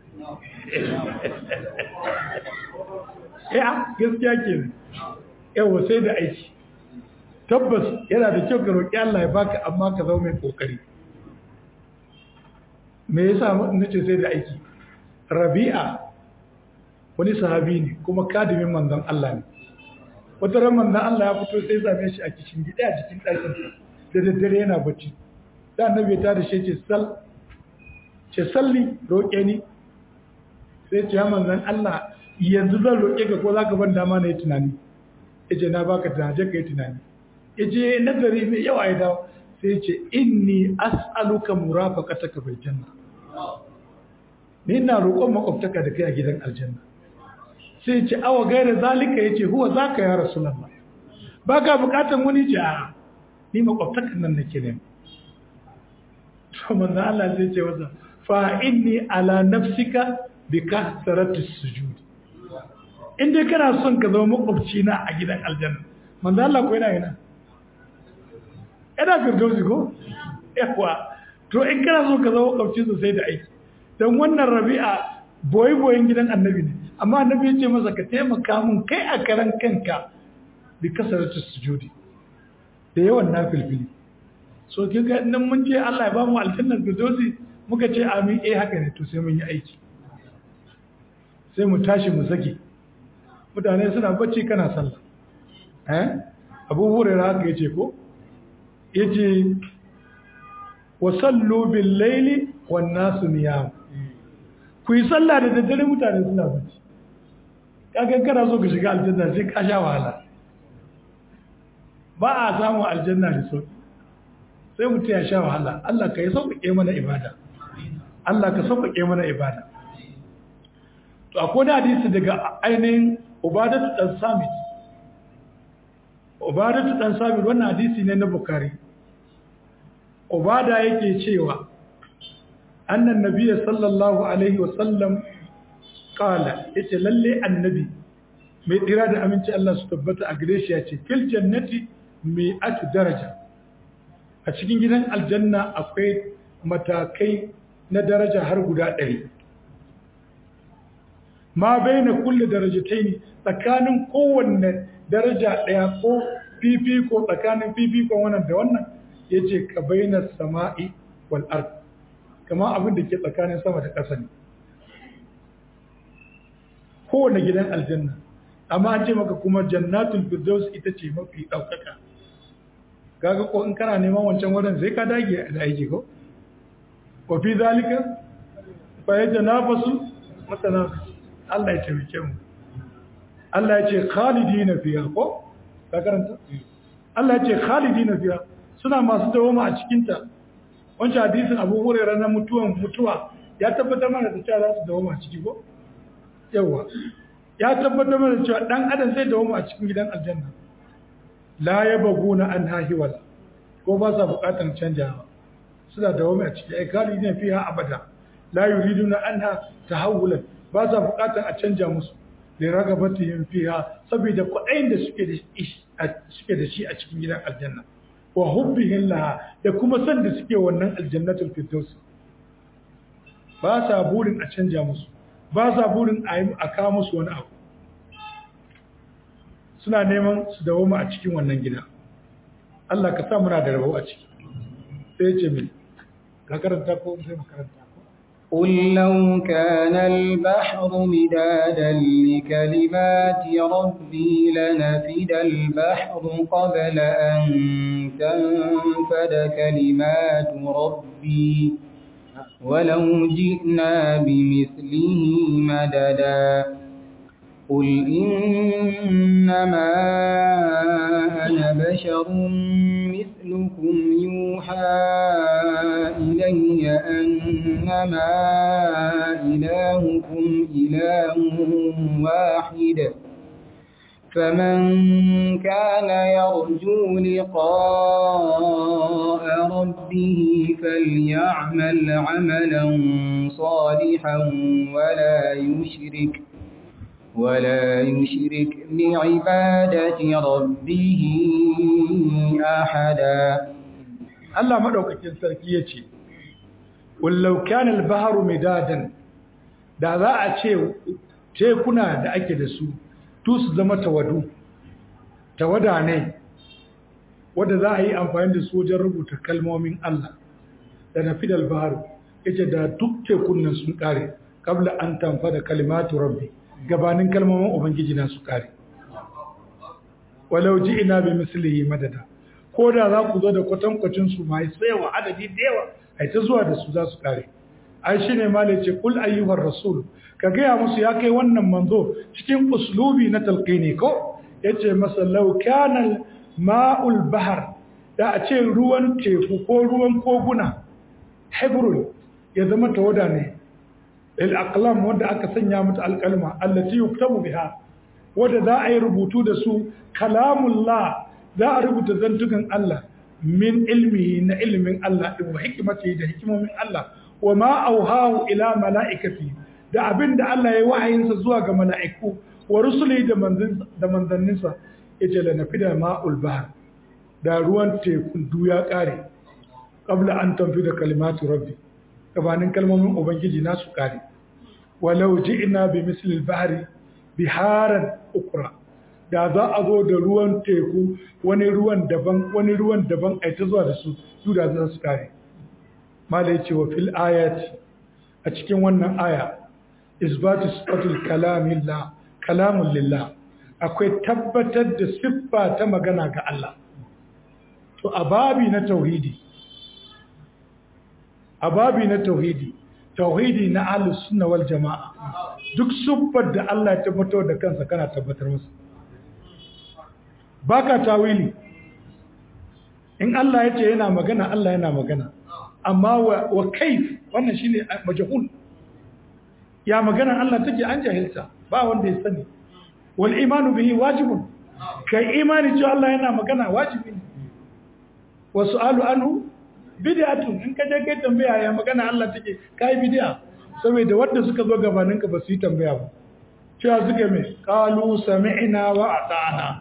ya gaskiya ke yawa sai da aiki tabbas yana da kyau ka roƙi Allah ya baka amma ka zama mai ƙoƙari me yasa nace sai da aiki rabi'a wani sahabi ne kuma kadimin manzon Allah ne wata ran manzon Allah ya fito sai same shi a cikin gida a cikin ɗakin da daddare yana bacci da annabi ta da shi ce sal ce salli roƙe ni sai ce ya manzan Allah yanzu zan roƙe ka ko za ka ban dama na yi tunani ya ce na baka tunani ka yi tunani ya ce nazari mai yawa ya dawo sai ce inni as'aluka murafaqata ka bai janna ni ina roƙon makwabtaka da kai a gidan aljanna sai ce awa gaira zalika ya ce huwa zaka ya rasulullah baka bukatan wani ce a ni makwabtakan nan nake ne to manzo Allah zai ce wasa fa inni ala nafsika bi kasrati sujud in dai kana son ka zama makwabci na a gidan aljanna manzo Allah ko yana yana ina firdausi ko yawa to in kana son ka zama makwabci sosai da aiki dan wannan rabi'a boye boyen gidan annabi ne amma annabi ya ce masa ka taimaka mun kai a karan kanka bi kasrati sujudi da yawan nafilfili so kiga nan mun je Allah ya ba mu aljannar firdausi muka ce amin eh haka ne to sai mun yi aiki sai mu tashi mu saki mutane suna bacci kana sallah eh Abu Hurairah haka yace ko yace wa sallu bil laili wan nasu niyam ku yi sallah da daddare mutane suna bacci kaga kana so ka shiga aljanna sai ka sha wahala ba a samu aljanna da sauki sai mutum ya sha wahala Allah ka yi sauƙaƙe mana ibada Allah ka sauƙaƙe mana ibada to akwai da hadisi daga ainihin ubadatu dan samit ubadatu dan samit wannan hadisi ne na bukari ubada yake cewa annan nabiyyi sallallahu alaihi wa sallam qala yace lalle annabi mai dira da aminci Allah su tabbata a gare shi yace fil jannati mi'atu daraja a cikin gidan aljanna akwai matakai na daraja har guda ɗari ma bai na kulle darajatai ne tsakanin kowanne daraja ɗaya ko fifiko tsakanin fifikon wannan da wannan ya ce ka bai na sama'i wal'ar kama abin da ke tsakanin sama da ƙasa ne kowanne gidan aljanna amma an ce maka kuma jannatul firdaus ita ce mafi ɗaukaka kaga ko in kana neman wancan wurin sai ka dage da aiki ko wa fi zalika fa yatanafasu matanafis Allah ya taimake mu Allah ya ce khalidina fiha ko ka karanta Allah ya ce khalidina fiha suna masu dawoma a cikin ta wancan hadisin Abu Hurairah na mutuwan mutuwa ya tabbatar mana da cewa za su dawoma a ciki ko yawa ya tabbatar mana da cewa dan adam zai dawoma a cikin gidan aljanna la ya baguna an hahiwala ko ba sa bukatan canjawa suna da wame a ciki ai kali ne fiha abada la yuriduna anha tahawulan ba sa bukatan a canja musu li ragabatihim fiha saboda kudain da suke da suke da shi a cikin gidan aljanna wa hubbihim laha da kuma san da suke wannan aljannatul firdaus ba sa burin a canja musu ba sa burin a kawo musu wani abu suna neman su dawoma a cikin wannan gida Allah ka sa muna da rabo a ciki sai ce mai ka karanta ko sai makaranta قل لو كان البحر مدادا لكلمات ربي لنفد البحر قبل أن تنفد كلمات ربي ولو جئنا بمثله مددا قل إنما أنا بشر مثلكم يوحى إلي أنما إلهكم إله واحد فمن كان يرجو لقاء ربه فليعمل عملا صالحا ولا يشرك ولا يشرك بعبادة ربه أحدا Allah madaukakin sarki yace wallau kana al-bahru midadan da za a ce tekuna da ake da su tu su zama tawadu tawada ne wanda za a yi amfani da su wajen rubuta kalmomin Allah da nafidal bahru yace da duk tekunan sun kare kabla an tanfa da kalimatu rabbi gabanin kalmomin ubangiji na su kare walau ji ina bi mislihi madada ko da za ku zo da kwatankwacin su mai tsayawa adadi da yawa ai ta zuwa da su za su kare ai shine ma ce kul ayyuhar rasul ka gaya musu ya kai wannan manzo cikin uslubi na talqini ko yace masa law kana ma'ul bahr da a ce ruwan teku ko ruwan koguna hibrul ya zama tawada ne الأقلام ودى أكسنيا مت الكلمة التي يكتب بها ودى ذا أي ربوتو دسو كلام الله ذا ربوت زنتكن الله من علمه إن علم من الله وحكمته ده حكمة من الله وما أوهاه إلى ملائكته da abin da Allah ya wahayinsa zuwa ga mala'iku wa rusuli da manzanninsa ya ce lanafi da ma'ul bahar da ruwan tekun duya ƙare ƙabla an tamfi da kalimatu rabbi gabanin kalmomin ubangiji nasu kare walau ji'na bi mislil bahri biharan ukra da za a zo da ruwan teku wani ruwan daban wani ruwan daban ai ta zuwa da su su da za su kare mala yace wa fil ayati a cikin wannan aya isbatu sifatul kalamillah kalamun lillah akwai tabbatar da siffa ta magana ga Allah to a babi na tauhidi a babi na tauhidi tauhidi na ahlus sunna wal jamaa duk siffar da Allah ya tabbatar da kansa kana tabbatar masa baka tawili in Allah ya ce yana magana Allah yana magana amma wa, wa kaif wannan shine majhul ya magana Allah take an jahilta ba wanda ya sani wal imanu bihi wajibun kai imani cewa Allah yana magana wajibi ne wa su'alu anhu bid'atun in ka je kai tambaya ya magana Allah take kai bid'a saboda wanda suka zo gabanin ka ba su yi tambaya ba cewa suka me qalu sami'na wa ata'na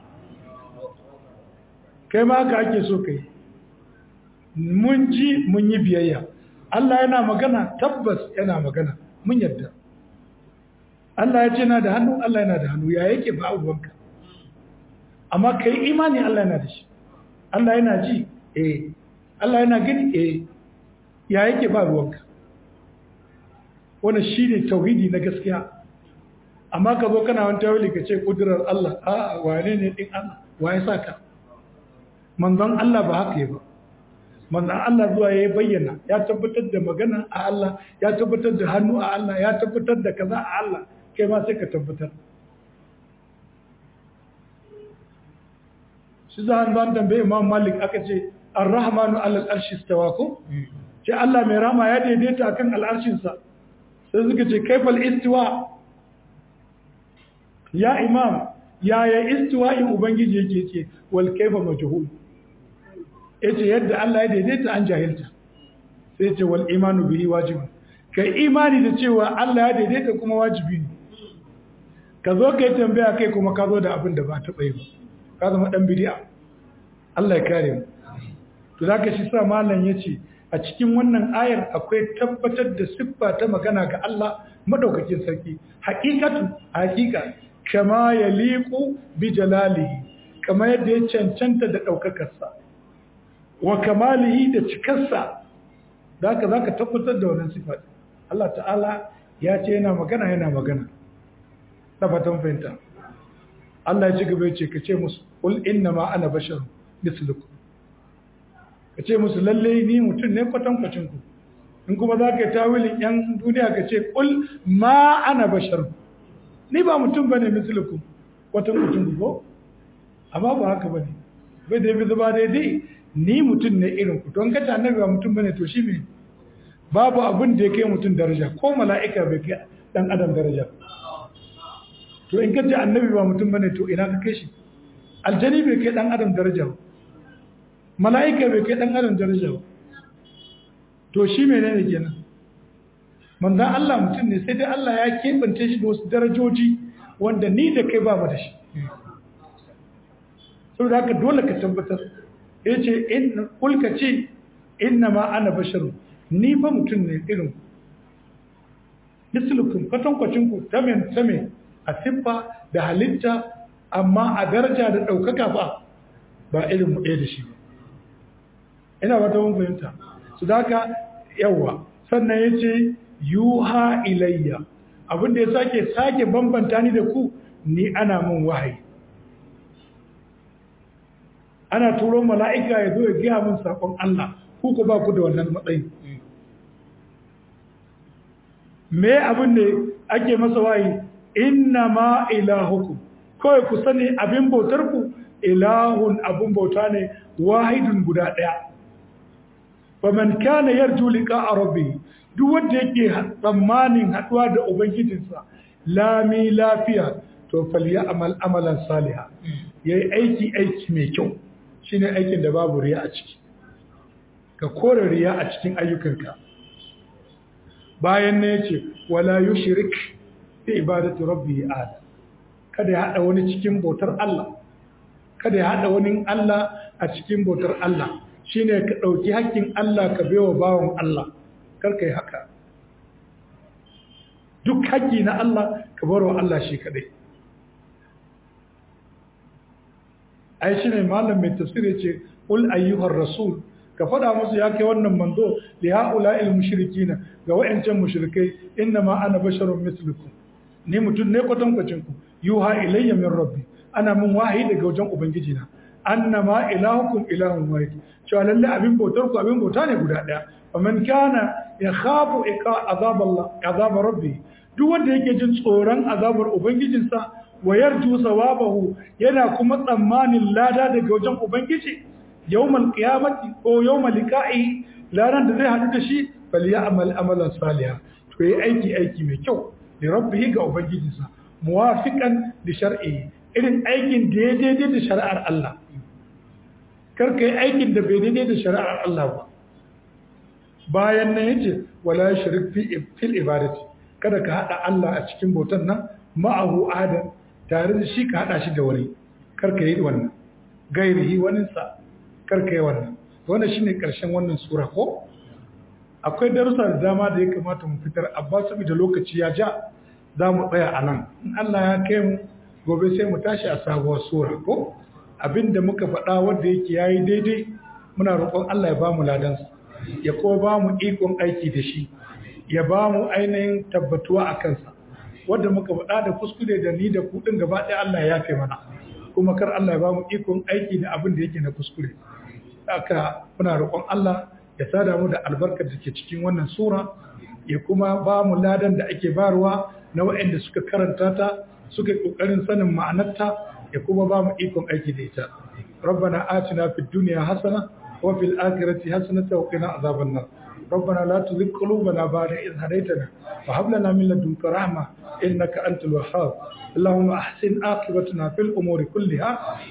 kai ma haka ake so kai mun ji mun yi biyayya Allah yana magana tabbas yana magana mun yadda Allah ya ce na da hannu Allah yana da hannu ya yake ba abubuwanka amma kai imani Allah yana da shi Allah yana ji eh Allah yana gani eh ya yake ba ruwanka wannan shine tauhidi na gaskiya amma ka zo kana wani tawili ka ce kudurar Allah a wane ne din Allah waye saka manzon Allah ba haka yi ba manzon Allah zuwa ya bayyana ya tabbatar da magana a Allah ya tabbatar da hannu a Allah ya tabbatar da kaza a Allah kai ma sai ka tabbatar shi za a zan tambaye imam malik aka ce ar-rahmanu alal arshi stawa ko ce Allah mai rama ya daidaita akan al'arshinsa sai suka ce kaifal istiwa ya imam ya ya istiwa in ubangiji yake ce wal kaifa majhul yace yadda Allah ya daidaita an jahilta sai ce wal imanu bihi wajib kai imani da cewa Allah ya daidaita kuma wajibi ne ka zo kai tambaya kai kuma ka zo da abin da ba taɓa yi ba ka zama ɗan bidi'a Allah ya kare mu to zaka shi sa malam yace a cikin wannan ayar akwai tabbatar da siffa ta magana ga Allah madaukakin sarki haqiqatu haqiqa kama yaliqu bi jalalihi kama yadda ya cancanta da daukakarsa wa kamalihi da cikarsa zaka zaka tabbatar da wannan siffa Allah ta'ala ya ce yana magana yana magana na fatan fahimta Allah ya ci gaba ya ce ka ce musu qul inna ma ana bashar mislukum ka ce musu lalle ni mutum ne kwatankwacin ku in kuma za ka yi tawilin yan duniya ka ce qul ma ana bashar ni ba mutum bane mislukum kwatankwacin ku ko amma ba haka bane bai da bi zuba daidai ni mutum ne irin ku don kace annabi ba mutum bane to shi me babu abin da ya kai mutum daraja ko mala'ika bai kai dan adam daraja to in kace annabi ba mutum bane to ina ka kai shi aljani bai kai dan adam daraja ba mala'ika bai kai dan adam daraja ba to shi menene kenan manzon Allah mutum ne sai dai Allah ya kebance shi da wasu darajoji wanda ni da kai ba mu da shi saboda haka dole ka tabbatar yace in kulka ce inna ma ana basharu ni fa mutum ne irin mislukum kwatankwacin ku tamen tamen a siffa da halitta amma a daraja da ɗaukaka ba ba irin mu ɗaya da shi ba ina wata mun fahimta su da haka yawa sannan ya ce yuha ilayya abinda ya sake sake bambanta ni da ku ni ana min wahayi ana turo mala'ika ya zo ya gaya min saƙon Allah ku ku ba ku da wannan matsayi me abin da ake masa wahayi inna ma ilahukum kawai ku sani abin bautar ku ilahun abin bauta ne wahidun guda ɗaya faman kana yarju liqa rabbi duk wanda yake tsammanin haduwa da ubangijinsa lami lafiya to falyamal amalan saliha yayi aiki aiki mai kyau shine aikin da babu riya a ciki ka kore riya a cikin ayyukanka bayan ne yace wala yushrik fi ibadati rabbihi ahad kada ya hada wani cikin bautar Allah kada ya hada wani Allah a cikin bautar Allah shine ka dauki hakkin Allah ka baiwa bawon Allah kar kai haka duk haƙƙi na Allah ka barwa Allah shi kadai ai shine malam mai tafsiri ce ul ayyuhar rasul ka faɗa musu ya kai wannan manzo li haula'il mushrikina ga wayancan mushrikai inna ma ana basharun mislukum ni mutum ne kwatankwacin ku yuha ilayya min rabbi ana mun wahayi daga wajen ubangiji na annama ilahukum ilahun wahid cewa lalle abin bautar ku abin bauta ne guda daya wa man kana yakhafu iqa azab Allah azab rabbi duk wanda yake jin tsoron azabar ubangijinsa wa yarju sawabahu yana kuma tsammanin lada daga wajen ubangiji yawmal qiyamati ko yawmal liqa'i laran da zai hadu da shi bal ya'mal amalan salihan to yi aiki aiki mai kyau da rabbihi ga ubangijinsa muwafiqan li shar'i irin aikin da ya daidai da shari'ar Allah kar kai aikin da bai daidai da shari'ar Allah ba bayan nan yace wala shirk fi fil ibadati kada ka hada Allah a cikin bautan nan ma'ahu adam tare da shi ka hada shi da wani kar ka yi wannan gairihi wani sa kar ka yi wannan wannan shine karshen wannan sura ko akwai darussa da dama da ya kamata mu fitar amma saboda lokaci ya ja za mu tsaya a nan in Allah ya kai mu gobe sai mu tashi a sabuwar sura ko abinda muka faɗa wanda yake yayi daidai muna roƙon Allah ya ba mu ladansa ya kuma ba mu ikon aiki da shi ya ba mu ainihin tabbatuwa a kansa wadda muka faɗa da kuskure da ni da kuɗin gaba ɗaya Allah ya yafe mana kuma kar Allah ya ba mu ikon aiki da abin da yake na kuskure haka muna roƙon Allah ya sada mu da albarkar da ke cikin wannan sura ya kuma ba mu ladan da ake barwa na waɗanda suka karanta ta suka yi ƙoƙarin sanin ma'anarta ya kuma ba mu ikon aiki da ita ربنا آتنا في الدنيا حسنة وفي الآخرة حسنة وقنا عذاب النار ربنا لا تزغ قلوبنا بعد إذ هديتنا وهب لنا من لدنك رحمة إنك أنت الوهاب اللهم أحسن عاقبتنا في الأمور كلها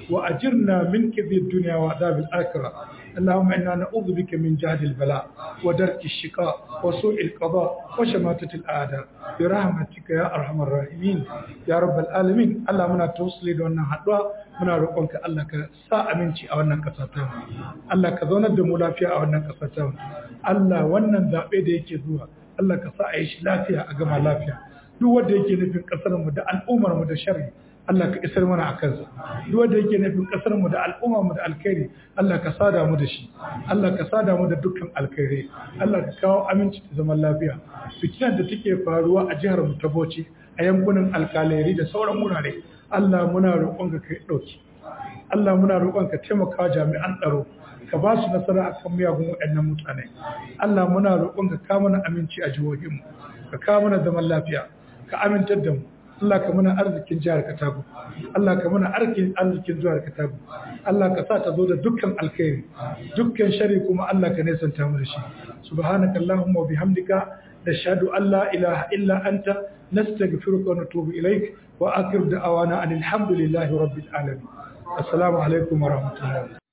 وأجرنا من كذب الدنيا وعذاب الآخرة اللهم إنا نعوذ بك من جهد البلاء ودرك الشقاء وسوء القضاء وشماتة الأعداء برحمتك يا أرحم الراحمين يا رب العالمين الله منا توصلي دون حدوا muna roƙonka Allah ka sa aminci a wannan ƙasa ta Allah ka zaunar da mu lafiya a wannan ƙasa ta Allah wannan zaɓe da yake zuwa Allah ka sa a yi shi lafiya a gama lafiya duk wanda yake nufin ƙasar mu da al'ummar mu da sharri Allah ka isar mana a kansa duk wanda yake nufin ƙasar mu da al'ummar mu da alkhairi Allah ka sada mu da shi Allah ka sada mu da dukkan alkhairi Allah ka kawo aminci da zaman lafiya fitinar da take faruwa a jihar mu ta Bauchi a yankunan alkaleri da sauran wurare Allah muna roƙonka kai ɗauki Allah muna roƙonka taimaka jami'an tsaro ka ba su nasara akan miyagun waɗannan mutane Allah muna roƙonka ka mana aminci a jihohinmu ka kawo mana zaman lafiya ka amintar da mu Allah ka mana arzikin jihar Katago Allah ka mana arzikin arzikin jihar Katago Allah ka sa ta zo da dukkan alkhairi dukkan shari kuma Allah ka nesanta mu da shi subhanaka allahumma wa bihamdika nashhadu an la ilaha illa anta nastaghfiruka wa natubu ilaik wa akhir da'awana alhamdulillahi rabbil alamin assalamu alaikum wa rahmatullahi